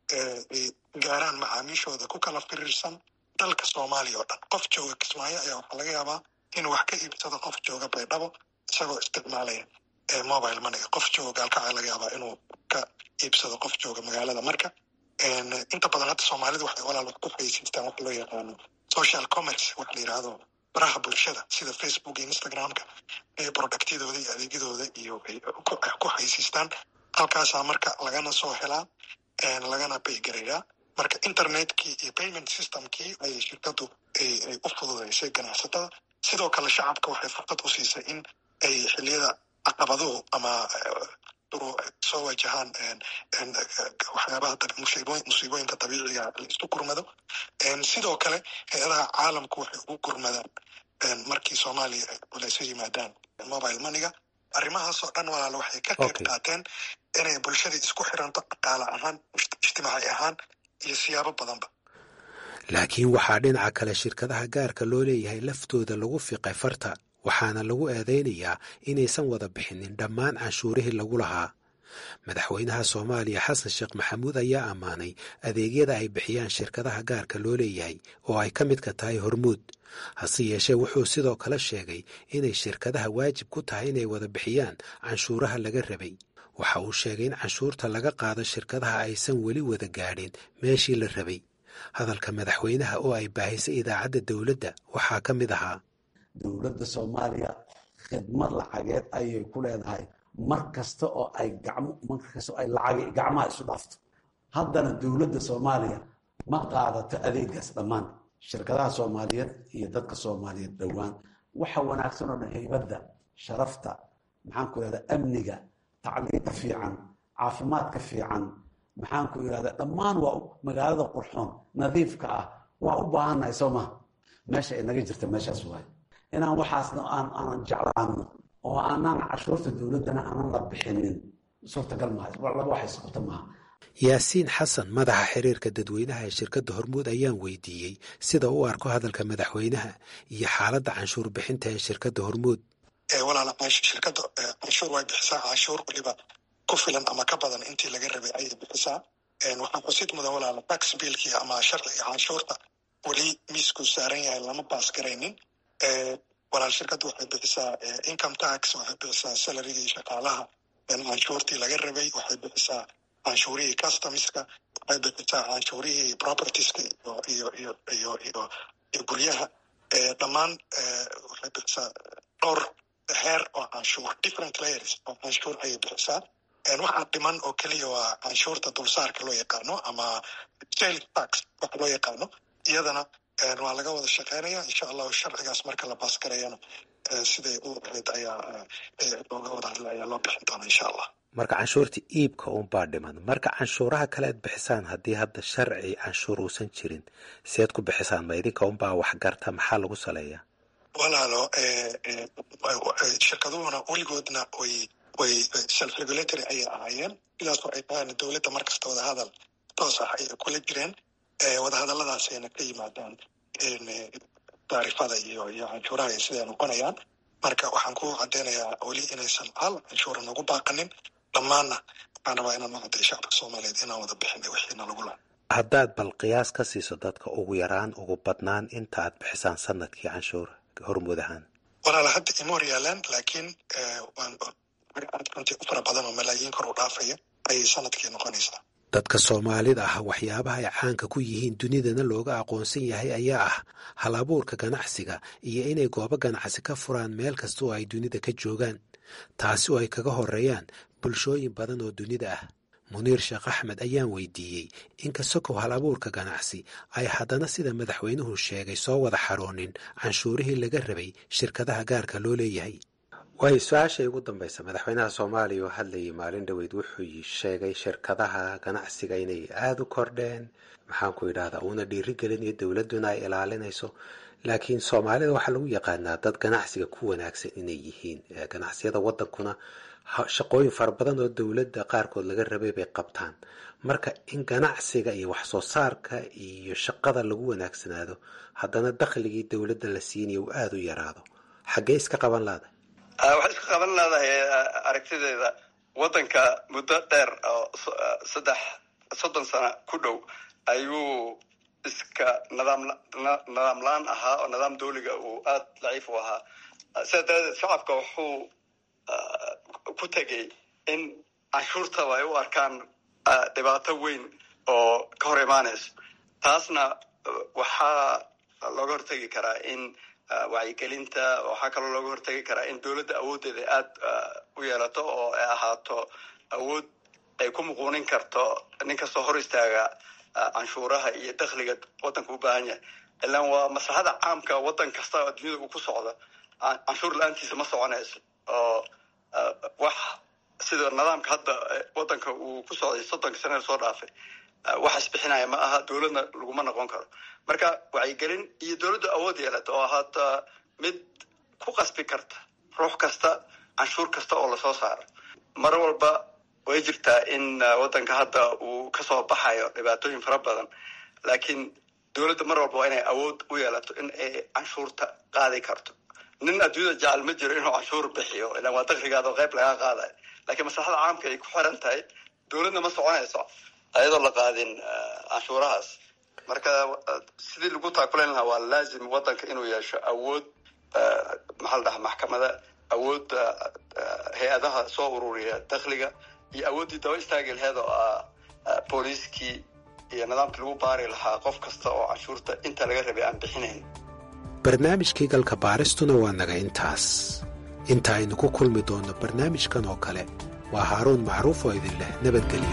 gaaraan macaamiishooda ku kala firiirsan dalka soomaaliya oo dhan qof jooga kismaayo ayaa waxaa laga yaabaa inuu wax ka iibsado qof jooga baydhabo isagoo isticmaalaya mobile money qof jooga gaalkacaa laga yaabaa inuu ka iibsado qof jooga magaalada marka inta badan hadda soomaalida waxay walaal wax ku xaysiistaan wax loo yaqaano social commerce wax la yidhaahdo baraha bulshada sida facebook iyo instagramka ee productyadooda iyo adeegyadooda iyo ku xaysiistaan halkaasaa marka lagana soo helaa lagana baygareeyaa marka internetkii iyo payment systemkii ayay shirkadu ay u fududeysay ganacsatada sidoo kale shacabka waxay fursad u siisay in ay xiliyada caqabaduhu ama soo wajahaan waxyaabaha musiibooyinka dabiiciga la isku gurmado sidoo kale hay-adaha caalamku waxay ugu gurmadaan markii soomaaliya ay culayso yimaadaan mobile moneyga arrimahaasoo dhan walaalo waxay ka qayb qaateen inay bulshadii isku xiranto dhaqaale ahaan ijtimaaci ahaan iyo siyaabo badanba laakiin waxaa dhinaca kale shirkadaha gaarka loo leeyahay laftooda lagu fiqay farta waxaana lagu eedaynayaa inaysan wada bixinin dhammaan canshuurihii lagu lahaa madaxweynaha soomaaliya xasan sheekh maxamuud ayaa ammaanay adeegyada ay bixiyaan shirkadaha gaarka loo leeyahay oo ay ka midka tahay hormuud hase yeeshee wuxuu sidoo kale sheegay inay shirkadaha waajib ku tahay inay wada bixiyaan canshuuraha laga rabay waxa uu sheegay in canshuurta laga qaado shirkadaha aysan weli wada gaadhin meeshii la rabay hadalka madaxweynaha oo ay baahisay idaacadda dowladda waxaa ka mid ahaa dowladda soomaaliya khidmad lacageed ayay ku leedahay mar kasta oo ay gacmo mar kasta oo ay lacag gacmaha isu dhaafto haddana dowladda soomaaliya ma qaadato adeegaas dhammaan shirkadaha soomaaliyeed iyo dadka soomaaliyeed dhowaan waxa wanaagsan oo dhan haybadda sharafta maxaan ku ihahda amniga tacliinta fiican caafimaadka fiican maxaan ku ihahda dhammaan waa magaalada qurxoon nadiifka ah waa u baahannahay soo maha meesha ay naga jirta meeshaas waay inaan waxaasna aanan jeclaano oo aanaan cashuurta dowladdana aanan la bixinin suurtagal maaha laba wax isquta maaha yaasiin xasan madaxa xiriirka dadweynaha ee shirkadda hormuud ayaan weydiiyey sida u arko hadalka madaxweynaha iyo xaaladda canshuur bixinta ee shirkadda hormuud walaala shirkadda canshuur way bixisaa canshuur weliba ku filan ama ka badan intii laga rabay ayay bixisaa waxaan xusid mudan walaala tax biilkii ama sharciga canshuurta weli miiskuu saaran yahay lama baas garaynin walaal shirkadda waxay bixisaa income tax waxay bixisaa salarigii shaqaalaha canshuurtii laga rabay waxay bixisaa canshuurihii customska waxay bixisaa canshuurihii propertieska iyo iyo iyo iyo iyo iyo guryaha dhammaan waxay bixisaa dhowr heer oo canshuur different layers oo canshuur ayay bixisaa waxaa dhiman oo keliya waa canshuurta dulsaarka loo yaqaano ama sale tax waxa loo yaqaano iyadana waa laga wada shaqeynaya insha allahu sharcigaas marka la baasgarayana siday u ahayd ayaa looga wada hadla ayaa loo bixin doona insha allah marka canshuurta iibka unbaa dhiman marka canshuuraha kale aad bixisaan haddii hadda sharci canshuur uusan jirin seed ku bixisaan ma idinka unbaa waxgarta maxaa lagu saleeyaa walaalo shirkaduhuna weligoodna way way self regulatory ayay ahaayeen sidaasoo ay tahaan dowladda markasta wadahadal toos ah ayay kula jireen wadahadalladaasayna ka yimaadaan taarifada iyo iyo canshuuraha ay siday noqonayaan marka waxaan ku cadeynayaa weli inaysan hal canshuura nagu baaqanin dhammaanna waxaan rabaa inaan macadday shacabka soomaaliyeed inaan wada bixinay wixiina lagu laha haddaad bal qiyaas ka siiso dadka ugu yaraan ugu badnaan inta aad bixisaan sanadkii canshuur hormuud ahaan walaala hadda ima hor yaalaan laakiin waan runtii u fara badan oo malaayiin kor u dhaafaya ayay sanadkii noqonaysaa dadka soomaalida ah waxyaabaha ay caanka ku yihiin dunidana looga aqoonsan yahay ayaa ah hal abuurka ganacsiga iyo inay goobo ganacsi ka furaan meel kasta oo ay dunida ka joogaan taasi oo ay kaga horeeyaan bulshooyin badan oo dunida ah muniir sheekh axmed ayaan weydiiyey inkastokow hal abuurka ganacsi ay haddana sida madaxweynuhu sheegay soo wada xaroonin canshuurihii laga rabay shirkadaha gaarka loo leeyahay waayo su-aashay ugu dambaysa madaxweynaha soomaaliya oo hadlayay maalin dhoweyd wuxuu sheegay shirkadaha ganacsiga inay aada u kordheen maxaanku idhahdaa uuna dhiirigelinayo dowladduna ay ilaalinayso laakiin soomaalida waxaa lagu yaqaanaa dad ganacsiga ku wanaagsan inay yihiin ganacsiyada waddankuna shaqooyin fara badan oo dowladda qaarkood laga rabay bay qabtaan marka in ganacsiga iyo wax soo saarka iyo shaqada lagu wanaagsanaado haddana dakhligii dowladda la siinayo uu aada u yaraado xaggee iska qaban laada waxay iska qaban leedahay aragtideeda waddanka muddo dheer oo saddex soddon sano ku dhow ayuu iska nidaam nidaam la-aan ahaa oo nidaam dawliga uu aada daciif u ahaa sidaa daradeed shacabka wuxuu ku tegay in canshuurtaba ay u arkaan dhibaato weyn oo ka hor imaanayso taasna waxaa looga hortegi karaa in wacyigelinta waxaa kaloo looga hortegi karaa in dowladda awooddeeda aada u yeelato oo ay ahaato awood ay ku muquunin karto nin kastoo hor istaaga canshuuraha iyo dakhliga waddanka u baahan yahay ilaan waa maslaxada caamka waddan kasta oo adduunyada uu ku socdo canshuur la-aantiisa ma soconayso oo wax sida nidaamka hadda waddanka uu ku socday soddonka sanada soo dhaafay wax isbixinaya ma aha dowladna laguma noqon karo marka wacyigelin iyo dowladda awood yeelata oo ahaata mid ku qasbi karta ruux kasta canshuur kasta oo lasoo saaro mar walba way jirtaa in waddanka hadda uu kasoo baxayo dhibaatooyin fara badan laakiin dowladda mar walba waa inay awood u yeelato in ay canshuurta qaadi karto nin adduunyada jecel ma jiro inuu canshuur bixiyo ilaan waa dakrigaado qayb lagaa qaadayo lakiin maslaxada caamka ay ku xiran tahay dowladna ma soconayso ayadoo la qaadin canshuurahaas marka sidii lagu taakulayn lahaa waa laazim waddanka inuu yeesho awood maxaa la dhahaa maxkamada awoodda hay-adaha soo ururiya dakhliga iyo awooddii daba istaagi laheed oo ah booliiskii iyo nidaamkii lagu baari lahaa qof kasta oo canshuurta inta laga rabay aan bixinayn barnaamijkii galka baaristuna waa naga intaas inta aynu ku kulmi doonno barnaamijkan oo kale waa haaruun macruuf oo idin leh nabadgelyo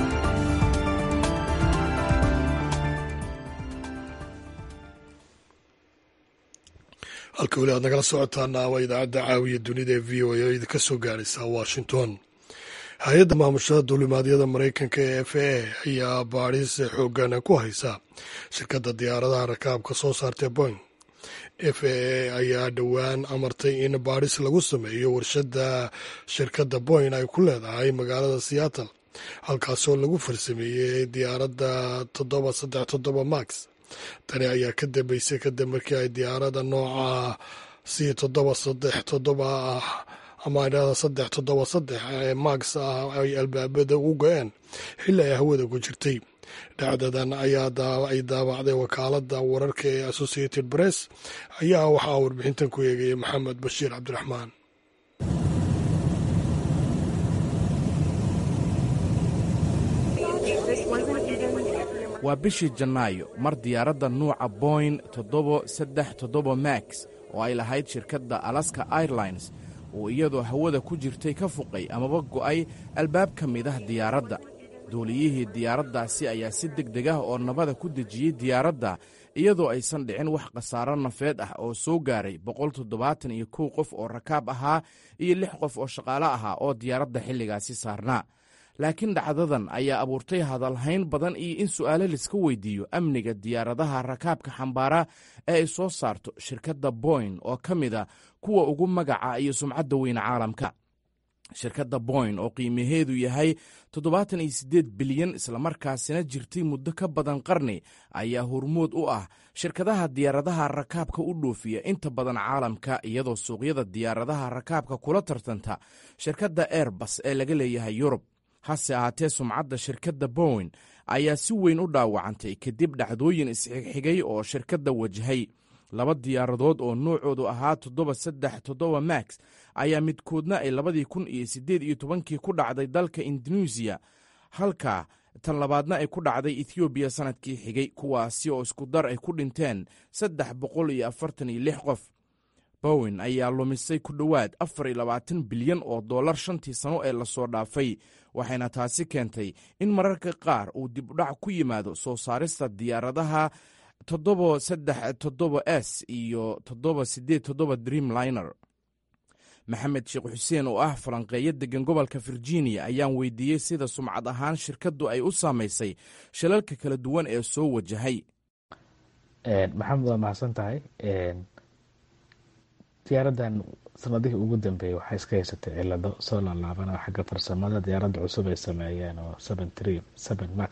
halka weli aad nagala socotaana waa idaacadda caawiya dunida ee v o a oo idinka soo gaaraysa washington hay-adda maamushada duulimaadyada maraykanka ee f a ayaa baadhis xoogan ku haysa shirkadda diyaaradaha rakaabka soo saartee boing f a a ayaa dhowaan amartay in baadhis lagu sameeyo warshadda shirkadda boyn ay ku leedahay magaalada seattle halkaasoo lagu farsameeyey diyaaradda toddoba saddex toddoba max tani ayaa ka dambeysay kadib markii ay diyaaradda nooca c toddoba saddex toddoba ah ama idhahda saddex toddoba saddex ee max ah ay albaabada u go-een xilli ay hawada ku jirtay dhacdadan ayaa ay daabacday wakaaladda wararka ee associated press ayaa waxaa warbixintan ku eegayay maxamed bashiir cabdiraxmaan waa bishii janaayo mar diyaaradda nuuca boyn toddoba saddex toddoba max oo ay lahayd shirkadda alaska airlines oo iyadoo hawada ku jirtay ka fuqay amaba go'ay albaab ka mid ah diyaaradda duuliyihii diyaaraddaasi ayaa si deg deg ah oo nabada ku dejiyey diyaaradda iyadoo aysan dhicin wax khasaaro nafeed ah oo soo gaaray boqol toddobaatan iyo kow qof oo rakaab ahaa iyo lix qof oo shaqaale ahaa oo diyaaradda xilligaasi saarnaa laakiin dhacdadan ayaa abuurtay hadalhayn badan iyo in su'aalo laiska weydiiyo amniga diyaaradaha rakaabka xambaara ee ay soo saarto shirkadda boyn oo ka mida kuwa ugu magaca iyo sumcadda weyne caalamka shirkadda boyn oo qiimaheedu yahay toddobaatan iyo siddeed bilyan islamarkaasina jirtay muddo ka badan qarni ayaa hormood u ah shirkadaha diyaaradaha rakaabka u dhoofiya inta badan caalamka iyadoo suuqyada diyaaradaha rakaabka kula tartanta shirkadda airbas ee laga leeyahay yurub hase ahaatee sumcadda shirkadda bowen ayaa si weyn u dhaawacantay kadib dhacdooyin isxigxigay oo shirkadda wajahay laba diyaaradood oo noocoodu ahaa toddoba saddex toddoba max ayaa midkoodna ay labadii kun iyo siddeed iyo tobankii ku dhacday dalka induneisiya halka tan labaadna ay ku dhacday ethoobiya sannadkii xigay kuwaasi oo isku dar ay ku dhinteen saddex boqol iyo afartan iyo lix qof bowen ayaa lumisay ku dhowaad afar iyo labaatan bilyan oo dollar shantii sano ee lasoo dhaafay waxayna taasi keentay in mararka qaar uu dibudhac ku yimaado soo saarista diyaaradaha toddoba saddex toddoba s iyo toddoba siddeed toddoba dreamliner maxamed sheekh xuseen oo ah falanqeeyo degan gobolka virginia ayaan weydiiyey sida sumcad ahaan shirkaddu ay u saamaysay shilalka kala duwan ee soo wajahay maxamed waa mahadsan tahay diyaaradan sanadihii ugu dambeeyey waxay iska haysatay cilado soo laalaaban oo xagga farsamada diyaaradda cusub ay sameeyeen oo seven tree seven max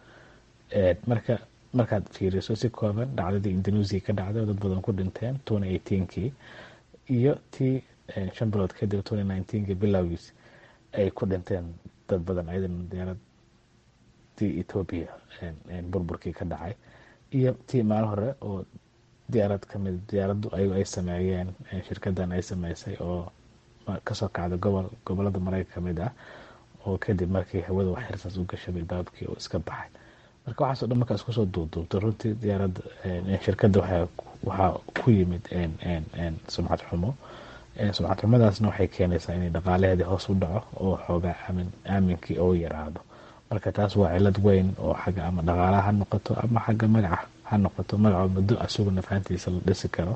marka markaad fiiriso si kooban dhacdadii indonesia ka dhacday oo dad badan ku dhinteen twenty eighteenkii iyo tii shan bilood kadib twenty nineteenkii bilowgiis ay ku dhinteen dad badan ayadan diyaaradii ethoobia burburkii ka dhacay iyo tii maalin hore oo diyaarad kamid diyaaraddu ayago ay sameeyeen shirkadan ay sameysay oo kasoo kacda gobol gobolada mareyka kamid ah oo kadib markii hawada wax xirsaas u gashay albaabkii oo iska baxay marka waxaaso dhan markaa iskusoo duubduubto runtii diyaaradda shirkadda waxaa ku yimid sumcad xumo sumcad xumadaasna waxay keenaysaa inay dhaqaalaheedii hoos u dhaco oo xoogaa aamin aaminkii oo yaraado marka taas waa cilad weyn oo xagga ama dhaqaalaha ha noqoto ama xagga magaca ha noqoto magacoo muddo asugu nafaantiisa la dhisi karo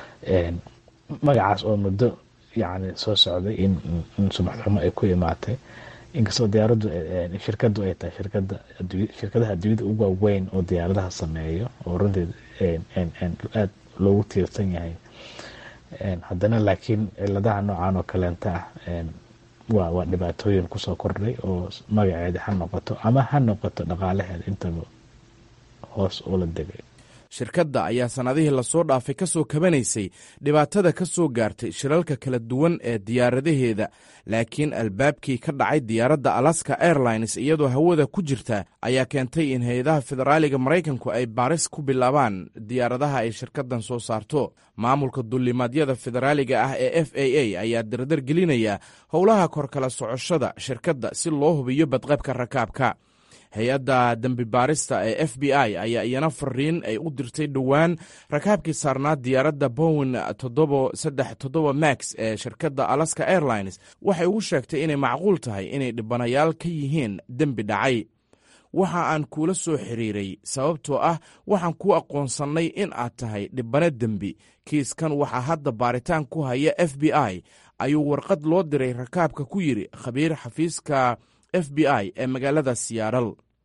magacaas oo muddo yani soo socday in sumcad xumo ay ku imaatay inkastoo diyaaraddu shirkadu ay tahay shirkada shirkadaha adduunyada ugu waaweyn oo diyaaradaha sameeyo oo runtii aada loogu tiirsan yahay haddana laakiin ciladaha noocan oo kaleenta ah waa waa dhibaatooyin kusoo kordhay oo magaceeda ha noqoto ama ha noqoto dhaqaalaheeda intaba hoos ula degay shirkadda ayaa sannadihii lasoo dhaafay ka soo kabanaysay dhibaatada ka soo gaartay shilalka kala duwan ee diyaaradaheeda laakiin albaabkii ka dhacay diyaaradda alaska airlines iyadoo hawada ku jirta ayaa keentay in hay-adaha federaaliga maraykanku ay baaris ku bilaabaan diyaaradaha ay shirkaddan soo saarto maamulka dullimaadyada federaaliga ah ee f a a ayaa dardar gelinaya howlaha korkala socoshada shirkadda si loo hubiyo badqabka rakaabka hay-adda dembi baarista ee f b i ayaa iyana fariin ay u dirtay dhowaan rakaabkii saarnaa diyaaradda bowen toddoba saddex toddoba max ee shirkadda alaska airlines waxay ugu sheegtay inay macquul tahay inay dhibanayaal ka yihiin dembi dhacay waxa aan kuula soo xiriiray sababtoo ah waxaan kuu aqoonsannay in aad tahay dhibano dembi kiiskan waxaa hadda baaritaan ku haya f b i ayuu warqad loo diray rakaabka ku yidhi khabiir xafiiska f b i ee magaalada siyaaral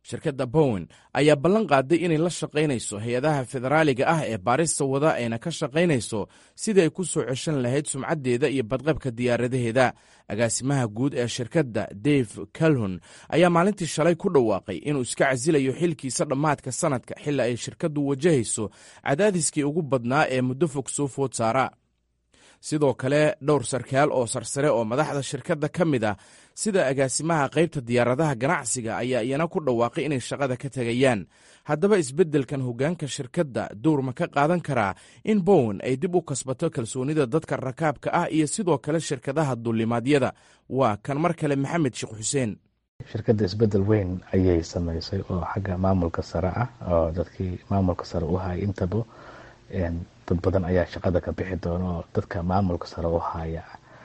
shirkadda bowen ayaa ballan qaaday inay la shaqaynayso hay-adaha federaaliga ah ee baarista wada ayna ka shaqaynayso sidii ay ku soo ceshan lahayd sumcaddeeda iyo badqabka diyaaradaheeda agaasimaha guud ee shirkadda dave calhon ayaa maalintii shalay ku dhawaaqay inuu iska casilayo xilkiisa dhammaadka sanadka xilli ay shirkaddu wajahayso cadaadiskii ugu badnaa ee muddo fog soo food saara sidoo kale dhowr sarkaal oo sarsare oo madaxda shirkadda ka mid ah sida agaasimaha qaybta diyaaradaha ganacsiga ayaa iyana ku dhawaaqay inay shaqada ka tegayaan haddaba isbeddelkan hoggaanka shirkadda dowr ma ka qaadan karaa in bowen ay dib u kasbato kalsoonida dadka rakaabka ah iyo sidoo kale shirkadaha dullimaadyada waa kan mar kale maxamed sheekh xuseen shirkadda isbeddel weyn ayay samaysay oo xagga maamulka sare ah oo dadkii maamulka sare u hayay intaba dad badan ayaa shaqada ka bixi doona oo dadka maamulka sare u haya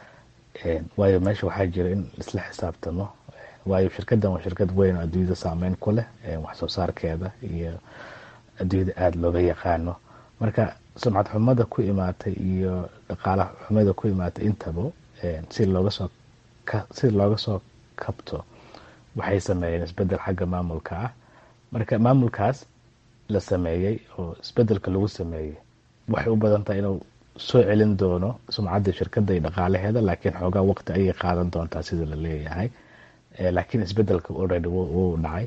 waayo meesha waxaa jira in isla xisaabtamo waayo shirkaddan waa shirkad weyn oo adduunyada saameyn ku leh wax soo saarkeeda iyo adduunyada aada looga yaqaano marka sumcad xumada ku imaatay iyo dhaqaala xumada ku imaatay intaba si looga soo si looga soo kabto waxay sameeyeen isbedel xagga maamulka ah marka maamulkaas la sameeyey oo isbedelka lagu sameeyey waxay u badan tahay inuu soo celin doono sumcadda shirkadda iyo dhaqaalaheeda laakiin xoogaa waqti ayay qaadan doontaa sida la leeyahay laakiin isbedelka already wuu dhacay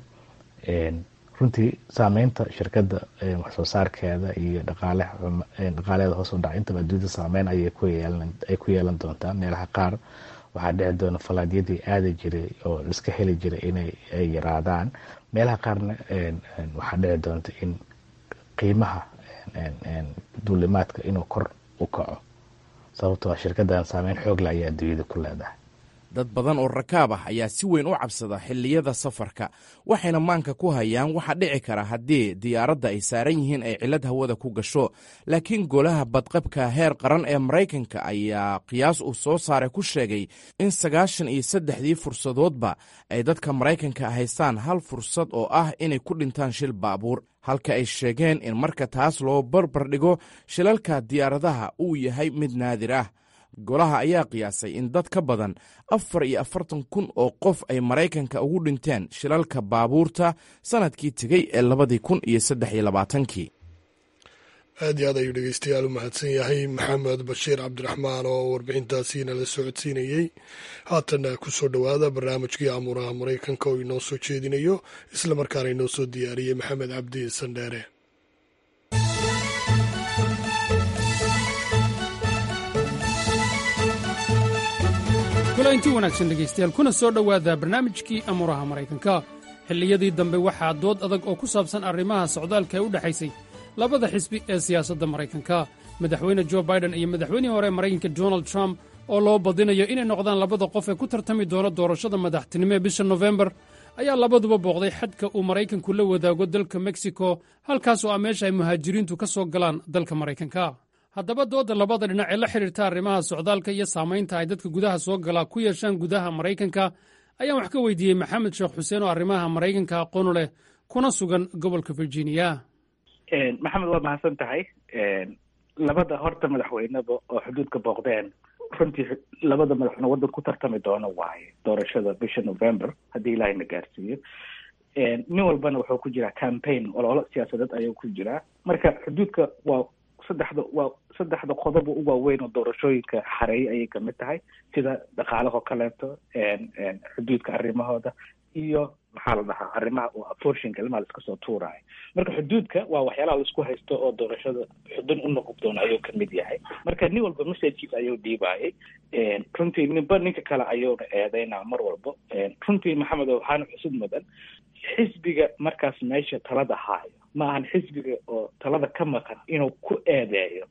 runtii saameynta shirkadda waxsoo saarkeeda iyo dhaqaaleeda hoos u dhacay intaba adduunyada saameyn ayay ku yeelan doontaa meelaha qaar waxaa dhici doona falaadyadii aadi jiray oo iska heli jiray inay yaraadaan meelaha qaarna waxaa dhici doonta in qiimaha duulimaadka inuu kor u kaco sababtoo a shirkaddan saameyn xoogle ayaa adduunyada ku leedahay dad badan oo rakaab ah ayaa si weyn u cabsada xilliyada safarka waxayna maanka ku hayaan waxa dhici kara haddii diyaaradda ay saaran yihiin ay cillad hawada ku gasho laakiin golaha badqabka heer qaran ee maraykanka ayaa qiyaas uu soo saaray ku sheegay in sagaashan iyo saddexdii fursadoodba ay dadka maraykanka haystaan hal fursad oo ah inay ku dhintaan shil baabuur halka ay sheegeen in marka taas loo barbar dhigo shilalka diyaaradaha uu yahay mid naadir ah golaha ayaa qiyaasay in dad ka badan afar iyo afartan kun oo qof ay maraykanka ugu dhinteen shilalka baabuurta sanadkii tegey ee labadii kun iyo saddex iyo labaatankii aad iyo aad ayuu dhegeystayaal u mahadsan yahay maxamed bashiir cabdiraxmaan oo warbixintaasiina la socodsiinayey haatana ku soo dhowaada barnaamijkii amuuraha maraykanka oo inoo soo jeedinayo islamarkaana inoo soo diyaariyey maxamed cabdi sandheere kulanti wanaagsan dhegaystayaal kuna soo dhowaada barnaamijkii amuuraha maraykanka xilliyadii dambe waxaa dood adag oo ku saabsan arrimaha socdaalka ee u dhexaysay labada xisbi ee siyaasadda maraykanka madaxweyne jo baiden iyo madaxweynihii hore maraykanka donald trump oo loo badinayo inay noqdaan labada qof ee ku tartami doona doorashada madaxtinimo ee bisha nofembar ayaa labaduba booqday xadka uu maraykanku la wadaago dalka meksiko halkaas oo ah meesha ay muhaajiriintu ka soo galaan dalka maraykanka haddaba doodda labada dhinac ee la xidhiirta arrimaha socdaalka iyo saamaynta ay dadka gudaha soo galaa ku yeeshaan gudaha maraykanka ayaan wax ka weydiiyey maxamed sheekh xuseen oo arrimaha maraykanka aqoonu leh kuna sugan gobolka virginia maxamed waa mahadsan tahay labada horta madaxweyneba oo xuduudka booqdeen runtii labada madaxweyne waddan ku tartami doono waaye doorashada bisha november haddii ilaahayna gaarsiiyo nin walbana wuxuu ku jiraa campaign ololo siyaasadeed ayuu ku jiraa marka xuduudka waa saddexda waa saddexda qodob u waaweyn oo doorashooyinka xareeyay ayay kamid tahay sida dhaqaalahoo kaleeto xuduudka arrimahooda iyo maxaa la dhahaa arrimaha oo aforshinka ilmaha la iska soo tuuraayo marka xuduudka waa waxyaalaha laisku haysto oo doorashada xudun u noqon doona ayuu kamid yahay marka nin walba messagekiisa ayuu dhiibaayay runtii ninba ninka kale ayuuna eedeynaa mar walba runtii maxamed waxaana xusud mudan xisbiga markaas meesha talada haayo ma ahan xisbiga oo talada ka maqan inuu ku eedeeyo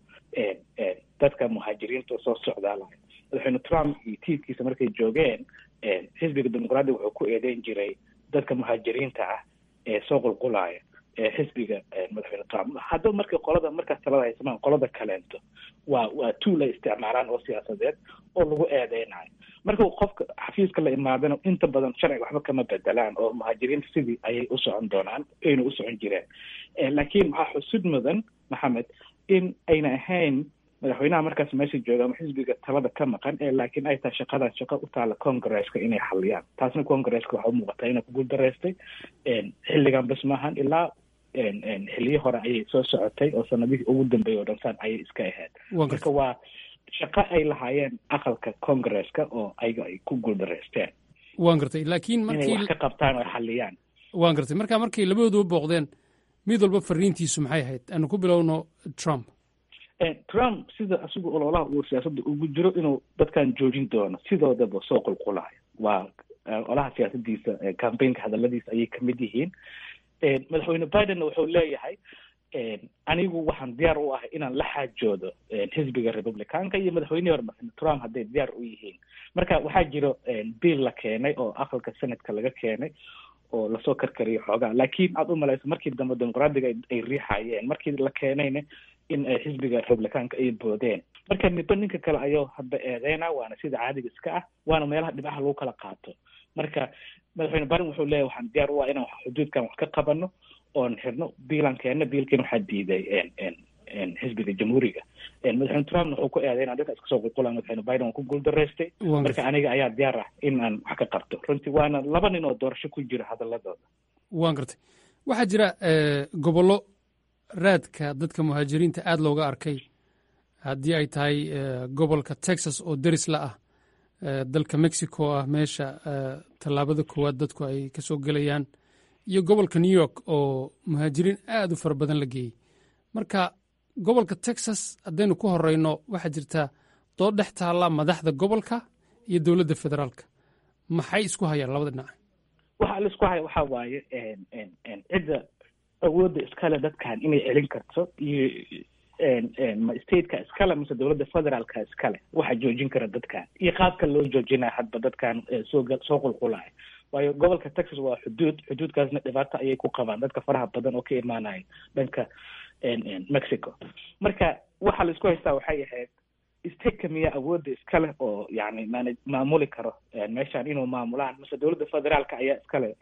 dadka muhaajiriinta soo socdaalayo madaxweyne trump iyo tiirkiisa markay joogeen xisbiga dimuqraadiga wuxuu ku eedeyn jiray dadka muhaajiriinta ah ee soo qulqulaya xisbiga madaxweyne trump haddaba markay qolada markaas talada haysamaan qolada kaleento waa waa tuul ay isticmaalaan oo siyaasadeed oo lagu eedeynayo marka qofka xafiiska la imaadana inta badan sharciga waxba kama bedelaan oo muhaajiriinta sidii ayay u socon doonaan ayna u socon jireen laakiin waxaa xusud mudan maxamed in ayna ahayn madaxweynaha markaas meesha jooga ama xisbiga talada ka maqan ee laakiin ay tahay shaqadaas shaqo u taala congresska inay xaliyaan taasna congresska waxa u muuqataa inay ku guuldareystay xilligan bas maahan ilaa xiliyo hore ayay soo socotay oo sanadihii ugu dambeeyay oo dhansaan ayay iska ahayd marka waa shaqo ay lahaayeen aqalka congresska oo ayaga ay ku guuldareysteen waan gartay laakiin inay markii wax ka qabtaan oo ay xaliyaan waan gartay marka markay labadooduba booqdeen mid walba fariintiisu maxay ahayd aanu ku bilowno trump trump sida isagu ololaha uu siyaasadda ugu jiro inuu dadkan joojin doono sidoodaba soo qulqulayo waa olaha siyaasadiisa campaignka hadaladiisa ayay kamid yihiin madaxweyne bidenna wuxuu leeyahay anigu waxaan diyaar u ahay inaan la xaajoodo xisbiga republicanka iyo madaxweynihii hore madaxweyne trump hadday diyaar u yihiin marka waxaa jiro bill la keenay oo aqalka senatka laga keenay oo lasoo karkariyo xoogaa laakiin aad u malayso markii dambe dimuqraadiga ay riixayeen markii la keenayna in ay xisbiga republicanka ay boodeen marka midba ninka kale ayuu hadda eedeyna waana sida caadiga iska ah waana meelaha dhibcaha lagu kala qaato marka madaxweyne biden wuxuu leeyahy waxaan diyaar u ah inaan xuduudkan wax ka qabano oon xirno biilan keenna biilkiina waxaa diiday xisbiga jamhuuriga madaxweyne trumpna wuxuu ku eedeyna dadka iska soo qulqula madaxweyne biden waa ku guuldaraystay marka aniga ayaa diyaar ah in aan wax ka qabto runtii waana laba nin oo doorasho ku jira hadaladooda waan gartay waxaa jira gobollo raadka dadka muhaajiriinta aada looga arkay haddii ay tahay gobolka texas oo deris la ah dalka mexico ah meesha tallaabada koowaad dadku ay ka soo gelayaan iyo gobolka new york oo muhaajiriin aada u fara badan la geeyey marka gobolka texas haddaynu ku horeyno waxaa jirta dood dhex taalla madaxda gobolka iyo dowladda federaalka maxay isku hayaan labada dhinac waxa la isku haya waxaa waaye cidda awoodda iskale dadkan inay celin karto iyo ma stateka iskale mise dowladda federaalka iskale waxa joojin kara dadkan iyo qaabka loo joojinaya hadba dadkan soo soo qulqulaya waayo gobolka texas waa xuduud xuduudkaasna dhibaato ayay ku qabaan dadka faraha badan oo ka imaanaya dhanka mexico marka waxa la isku haystaa waxay ahayd stateka miyaa awoodda iskale oo yani man maamuli karo meeshan inuu maamulaan mise dowladda federaalka ayaa iskale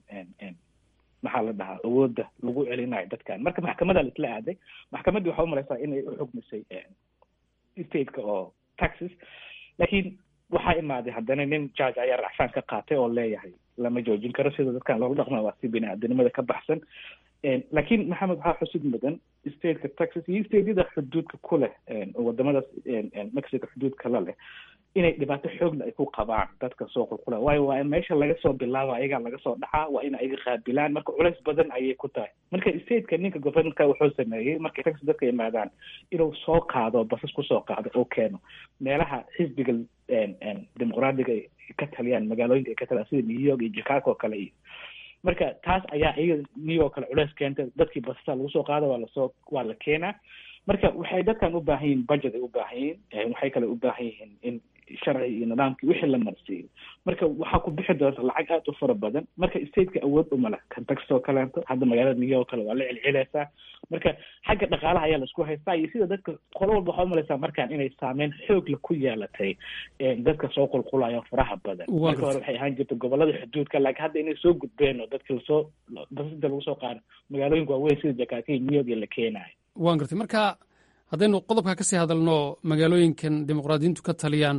maxaa la dhahaa awoodda lagu celinayo dadkan marka maxkamada laisla aaday maxkamaddii waxaa umalaysaa inay uxugmisay stateka oo texas laakiin waxaa imaaday haddana nin judge ayaa racfaan ka qaatay oo leeyahay lama joojin karo sida dadkan loola dhaqma waa si bini aadanimada ka baxsan laakiin maxamed waxaa xusid mudan stateka texas iyo stateyada xuduudka ku leh wadamadaas mexico xuduudka la leh inay dhibaato xoogla ay ku qabaan dadka soo qulqula waayo waa in meesha laga soo bilaabo ayagaa laga soo dhacaa waa in ayaga qaabilaan marka culays badan ayay ku tahay marka stateka ninka governorka wuxuu sameeyey markay texas dadka yimaadaan inuu soo qaado basas kusoo qaado oo keeno meelaha xisbiga dimuqraadiga ay ka taliyaan magaalooyinka ay ka taliyaan sida new york iyo chicago oo kale iyo marka taas ayaa iyaga new york kale culays keentay dadkii basasa lagu soo qaado waa lasoo waa la keenaa marka waxay dadkan u baahan yihiin budget ay u baahan yihiin waxay kale u baahan yihiin in sharci iyo nidaamkii wixii la marsiiyo marka waxaa ku bixi doonta lacag aad u fara badan marka stateka awood uma leh kentucky oo kaleeto hadda magaalada new york kale waa la celcelaysaa marka xagga dhaqaalaha ayaa laisku haystaa iyo sida dadka qolo walba waxaa umalaysaa markaan inay saameyn xoogla ku yeelatay dadka soo qulqulayo faraha badan marka hore waxay ahaan jirta gobolada xuduudka laakiin hadda inay soo gudbeen oo dadka lasoo basida lagu soo qaado magaalooyinka waaweyn sida jakarta iyo new york iyo la keenayo waan gartay marka haddaynu qodobka kasii hadalno magaalooyinkan dimuqraadiyiintu ka taliyaan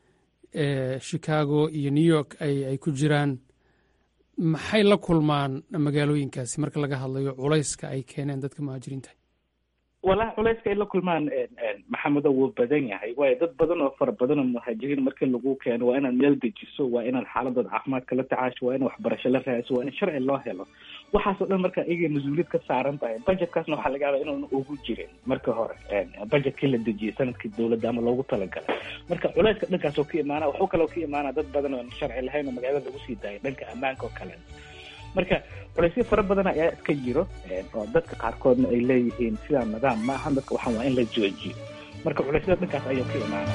chicago iyo new york ay ay ku jiraan maxay la kulmaan magaalooyinkaasi marka laga hadlayo culayska ay keeneen dadka muhaajiriinta walahi culayska ay la kulmaan maxamedo wuu badan yahay waayo dad badan oo fara badan oo muhaajiriin markii lagu keeno waa inaad meel dejiso waa inaad xaaladooda caafimaadka la tacaasho waa in waxbarasho la raadiso waa in sharci loo helo waxaasoo dhan marka iyaga mas-uuliyad ka saaran tahay budgetkaasna waxaa laga yaabaa inuuna ugu jirin marka hore budgetkii la dejiyey sanadkii dowladda ama loogu talagalay marka culayska dhankaasoo ka imaana waxuu kaloo ka imaana dad badan oo sharci lahayn oo magaalada lagu sii daayay dhanka ammaanka oo kale marka culaysyo fara badan ayaa iska jiro oo dadka qaarkoodna ay leeyihiin sidaa nidaam ma ahan dadka waxaan waa in la joojiyo marka culeysyada dhankaas ayuu ka imaana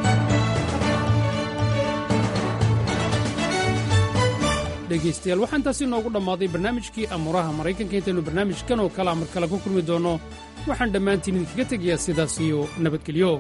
dhegaystayaal waxaan taasi noogu dhammaaday barnaamijkii amuuraha maraykanka intaynu barnaamijkan oo kale mar kale ku kulmi doonno waxaan dhammaantiin idinkaga tegayaa sidaas iyo nabadgelyo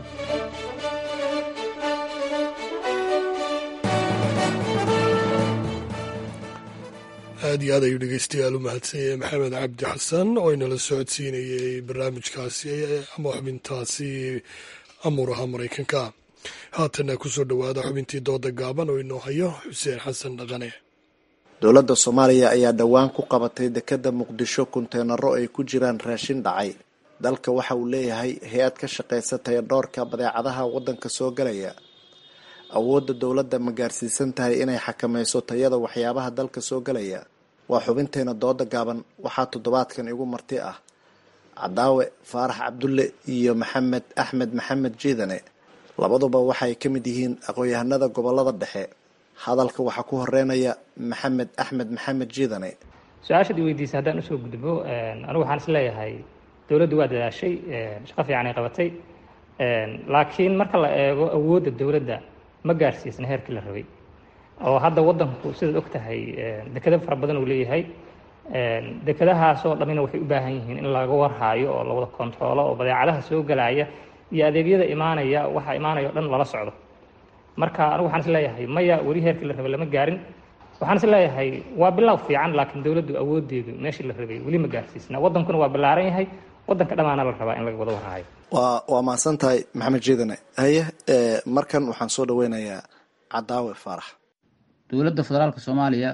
aad iyo aad ayuu dhegeystayaal u mahadsanyay maxamed cabdi xasan oo inala socodsiinayey barnaamijkaasi ama xubintaasi amuuraha maraykanka haatana kusoo dhowaada xubintii dooda gaaban oo inoo hayo xuseen xasan dhaqane dowladda soomaaliya ayaa dhowaan ku qabatay dekedda muqdisho kunteenaro ay ku jiraan raashin dhacay dalka waxa uu leeyahay hay-ad ka shaqaysa tayadhoorka badeecadaha waddanka soo galaya awoodda dowladda ma gaarsiisan tahay inay xakamayso tayada waxyaabaha dalka soo galaya waa xubinteena dooda gaaban waxaa toddobaadkan igu marti ah cadaawe faarax cabdulle iyo maxamed axmed maxamed jiidane labaduba waxay ka mid yihiin aqoon-yahanada gobolada dhexe hadalka waxaa ku horeynaya maxamed axmed maxamed jiidane su-aashaad i weydiisay haddaan usoo gudbo anigu waxaan is leeyahay dowladdu waa dadaashay shaqo fiican ay qabatay laakiin marka la eego awoodda dowladda ma gaarsiisna heerkii la rabay oo hadda waddanku sidaad og tahay dekado fara badan uu leeyahay dekadahaasoo dhammina waxay u baahan yihiin in laga warhaayo oo lawada kontaroolo oo badeecadaha soo galaya iyo adeegyada imaanaya waxa imaanaya o dhan lala socdo marka anigu waxaan is leeyahay maya weli heerkii la rabay lama gaarin waxaan is leeyahay waa bilow fiican laakiin dowladdu awoodeedu meeshii la rabay weli ma gaarsiisna waddankuna waa ballaaran yahay waddanka dhammaana la rabaa in laga wada warhaayo waa waa mahadsan tahay maxamed jiidane haye markan waxaan soo dhaweynayaa cadaawe faarax dowladda federaalka soomaaliya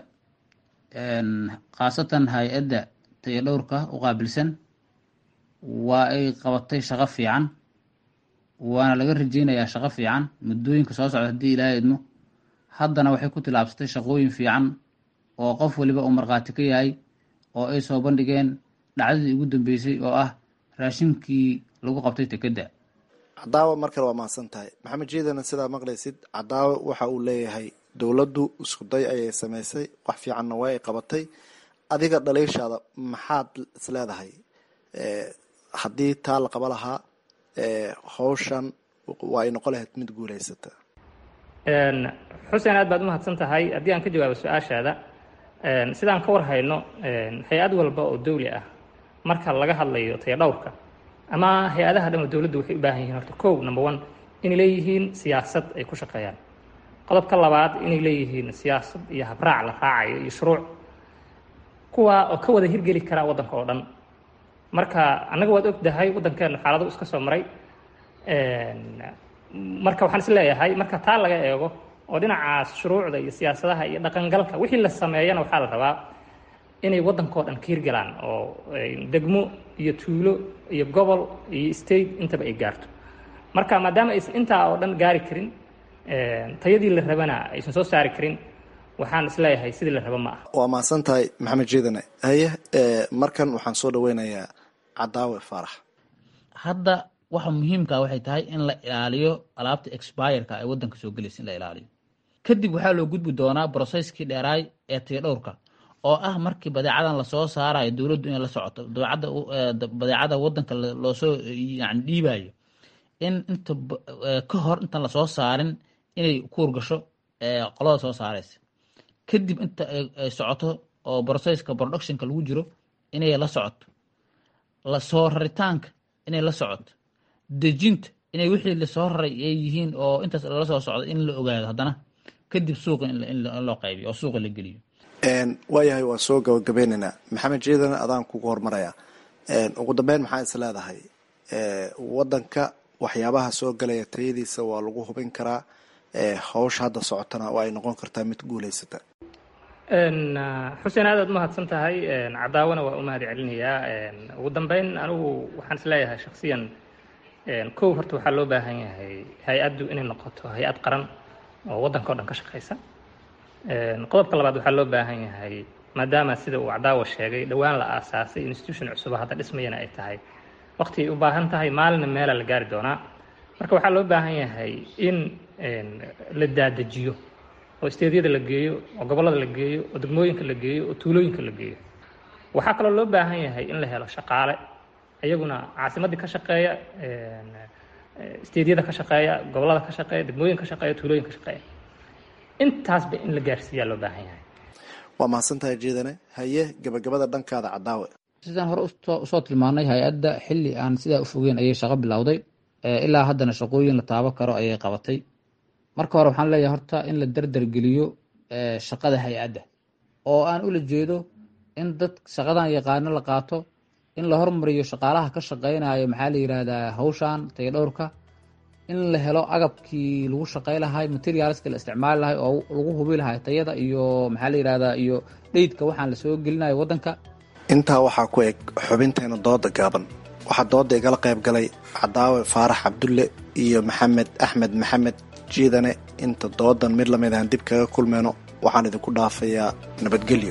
khaasatan hay-adda tayadhowrka u qaabilsan waa ay qabatay shaqo fiican waana laga rajeynayaa shaqo fiican muddooyinka soo socda haddii ilaaha idmo haddana waxay ku tilaabsatay shaqooyin fiican oo qof waliba uu markhaati ka yahay oo ay soo bandhigeen dhacdadii ugu dambeysay oo ah raashinkii lagu qabtay dekedda cadaawe mar kale waa mahadsan tahay maxamed jiidana sidaa maqlaysid cadaawe waxa uu leeyahay dowladdu iskuday ayay samaysay wax fiicanna waa ay qabatay adiga dhaliishaada maxaad is leedahay haddii taa la qaba lahaa hawshan waa ay noqon lahayd mid guulaysata xuseen aad baad umahadsan tahay haddii aan ka jawaabo su-aashaada sidaan ka war hayno hay-ad walba oo dawli ah marka laga hadlayo tayadhowrka ama hay-adaha dhan oo dowladdu waxay u baahan yihiin horta kow number one inay leeyihiin siyaasad ay ku shaqeeyaan qodobka labaad inay leeyihiin siyaasad iyo habraac la raacayo iyo shuruuc kuwa oo ka wada hirgeli karaa waddanka oo dhan marka annaga waad ogdahay waddankeenu xaalado iska soo maray marka waxaan is leeyahay marka taa laga eego oo dhinacaas shuruucda iyo siyaasadaha iyo dhaqangalka wixii la sameeyana waxaa la rabaa inay waddankao dhan ka hirgalaan oo degmo iyo tuulo iyo gobol iyo state intaba ay gaarto marka maadaama aysan intaa oo dhan gaari karin tayadii la rabana aysan soo saari karin waxaan isleeyahay sidii la rabo ma ah waa mahadsan tahay maxamed jiidane haye markan waxaan soo dhaweynayaa cadaawe faarax hadda waxa muhiimka waxay tahay in la ilaaliyo alaabta expireka ee waddanka soo gelaysa in la ilaaliyo kadib waxaa loo gudbi doonaa broseskii dheeraay ee tayadhowrka oo ah markii badeecadan lasoo saarayo dowladdu inay la socoto badeecada waddanka loosoo yani dhiibayo in inta ka hor intaan lasoo saarin inay kuurgasho qolada soo saaraysa kadib inta ay socoto oo brocesska productionka lagu jiro inay la socoto lasoo raritaanka inay la socoto dejinta inay wixii lasoo raray ay yihiin oo intaas lala soo socdo in la ogaado haddana kadib suuqa in loo qaybiyo oo suuqa la geliyo waayahay waa soo gabagabeynaynaa maxamed jiidan adaan kugu hormaraya ugu dambeyn maxaa is leedahay waddanka waxyaabaha soo galaya tayadiisa waa lagu hubin karaa hawsha hadda socotana waa ay noqon kartaa mid guulaysata xuseen aad aad umahadsan tahay cadaawana waa u mahad celinayaa ugu dambeyn anigu waxaan is leeyahay shaksiyan kow horta waxaa loo baahan yahay hay-addu inay noqoto hay-ad qaran oo waddanka o dhan ka shaqaysa qodobka labaad waxaa loo baahan yahay maadaama sida uu cadaawa sheegay dhowaan la aasaasay institution cusuba hadda dhismayana ay tahay waqti ay u baahan tahay maalina meela la gaari doonaa marka waxaa loo baahan yahay in la daadajiyo oo isteedyada la geeyo oo gobollada la geeyo oo degmooyinka la geeyo oo tuulooyinka la geeyo waxaa kaloo loo baahan yahay in la helo shaqaale iyaguna caasimaddii ka shaqeeya isteedyada ka shaqeeya gobollada ka shaqeeya degmooyinka ka shaqeeya tuulooyinka ka shaqeeya intaasba in la gaarsiiyaa loo baahan yahay waa mahadsan tahay jiidane haye gabagabada dhankaada cadaawe sidaan hore usoo tilmaanay hay-adda xilli aan sidaa u fogeyn ayay shaqo bilowday ilaa haddana shaqooyin la taabo karo ayay qabatay marka hore waxaan leeyahay horta in la derdergeliyo shaqada hay-adda oo aan ula jeedo in dad shaqadan yaqaano la qaato in la hormariyo shaqaalaha ka shaqeynayo maxaa la yirahdaa hawshan tayadhowrka in la helo agabkii lagu shaqey lahay materialska la isticmaali lahay oo lagu hubi lahay tayada iyo maxaa la yidhahdaa iyo dheydka waxaan lasoo gelinayo waddanka intaa waxaa ku eg xubinteena dooda gaaban waxaa dooda igala qayb galay cadaawe faarax cabdulle iyo maxamed axmed maxamed jiidane inta doodan mid lamid ahan dib kaga kulmeyno waxaan idinku dhaafayaa nabadgelyo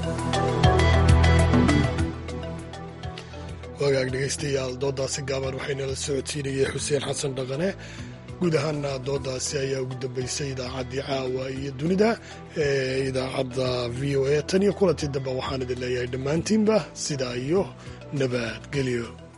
wagaag dhegaystayaal doodaasi gaaban waxaynala socodsiinayay xuseen xasan dhaqane guud ahaana doodaasi ayaa ugu dambeysay idaacaddii caawa iyo dunida ee idaacadda v o a tan iyo kulantii dambe waxaan idin leeyahay dhammaantiinba sidaa iyo nabadgelyo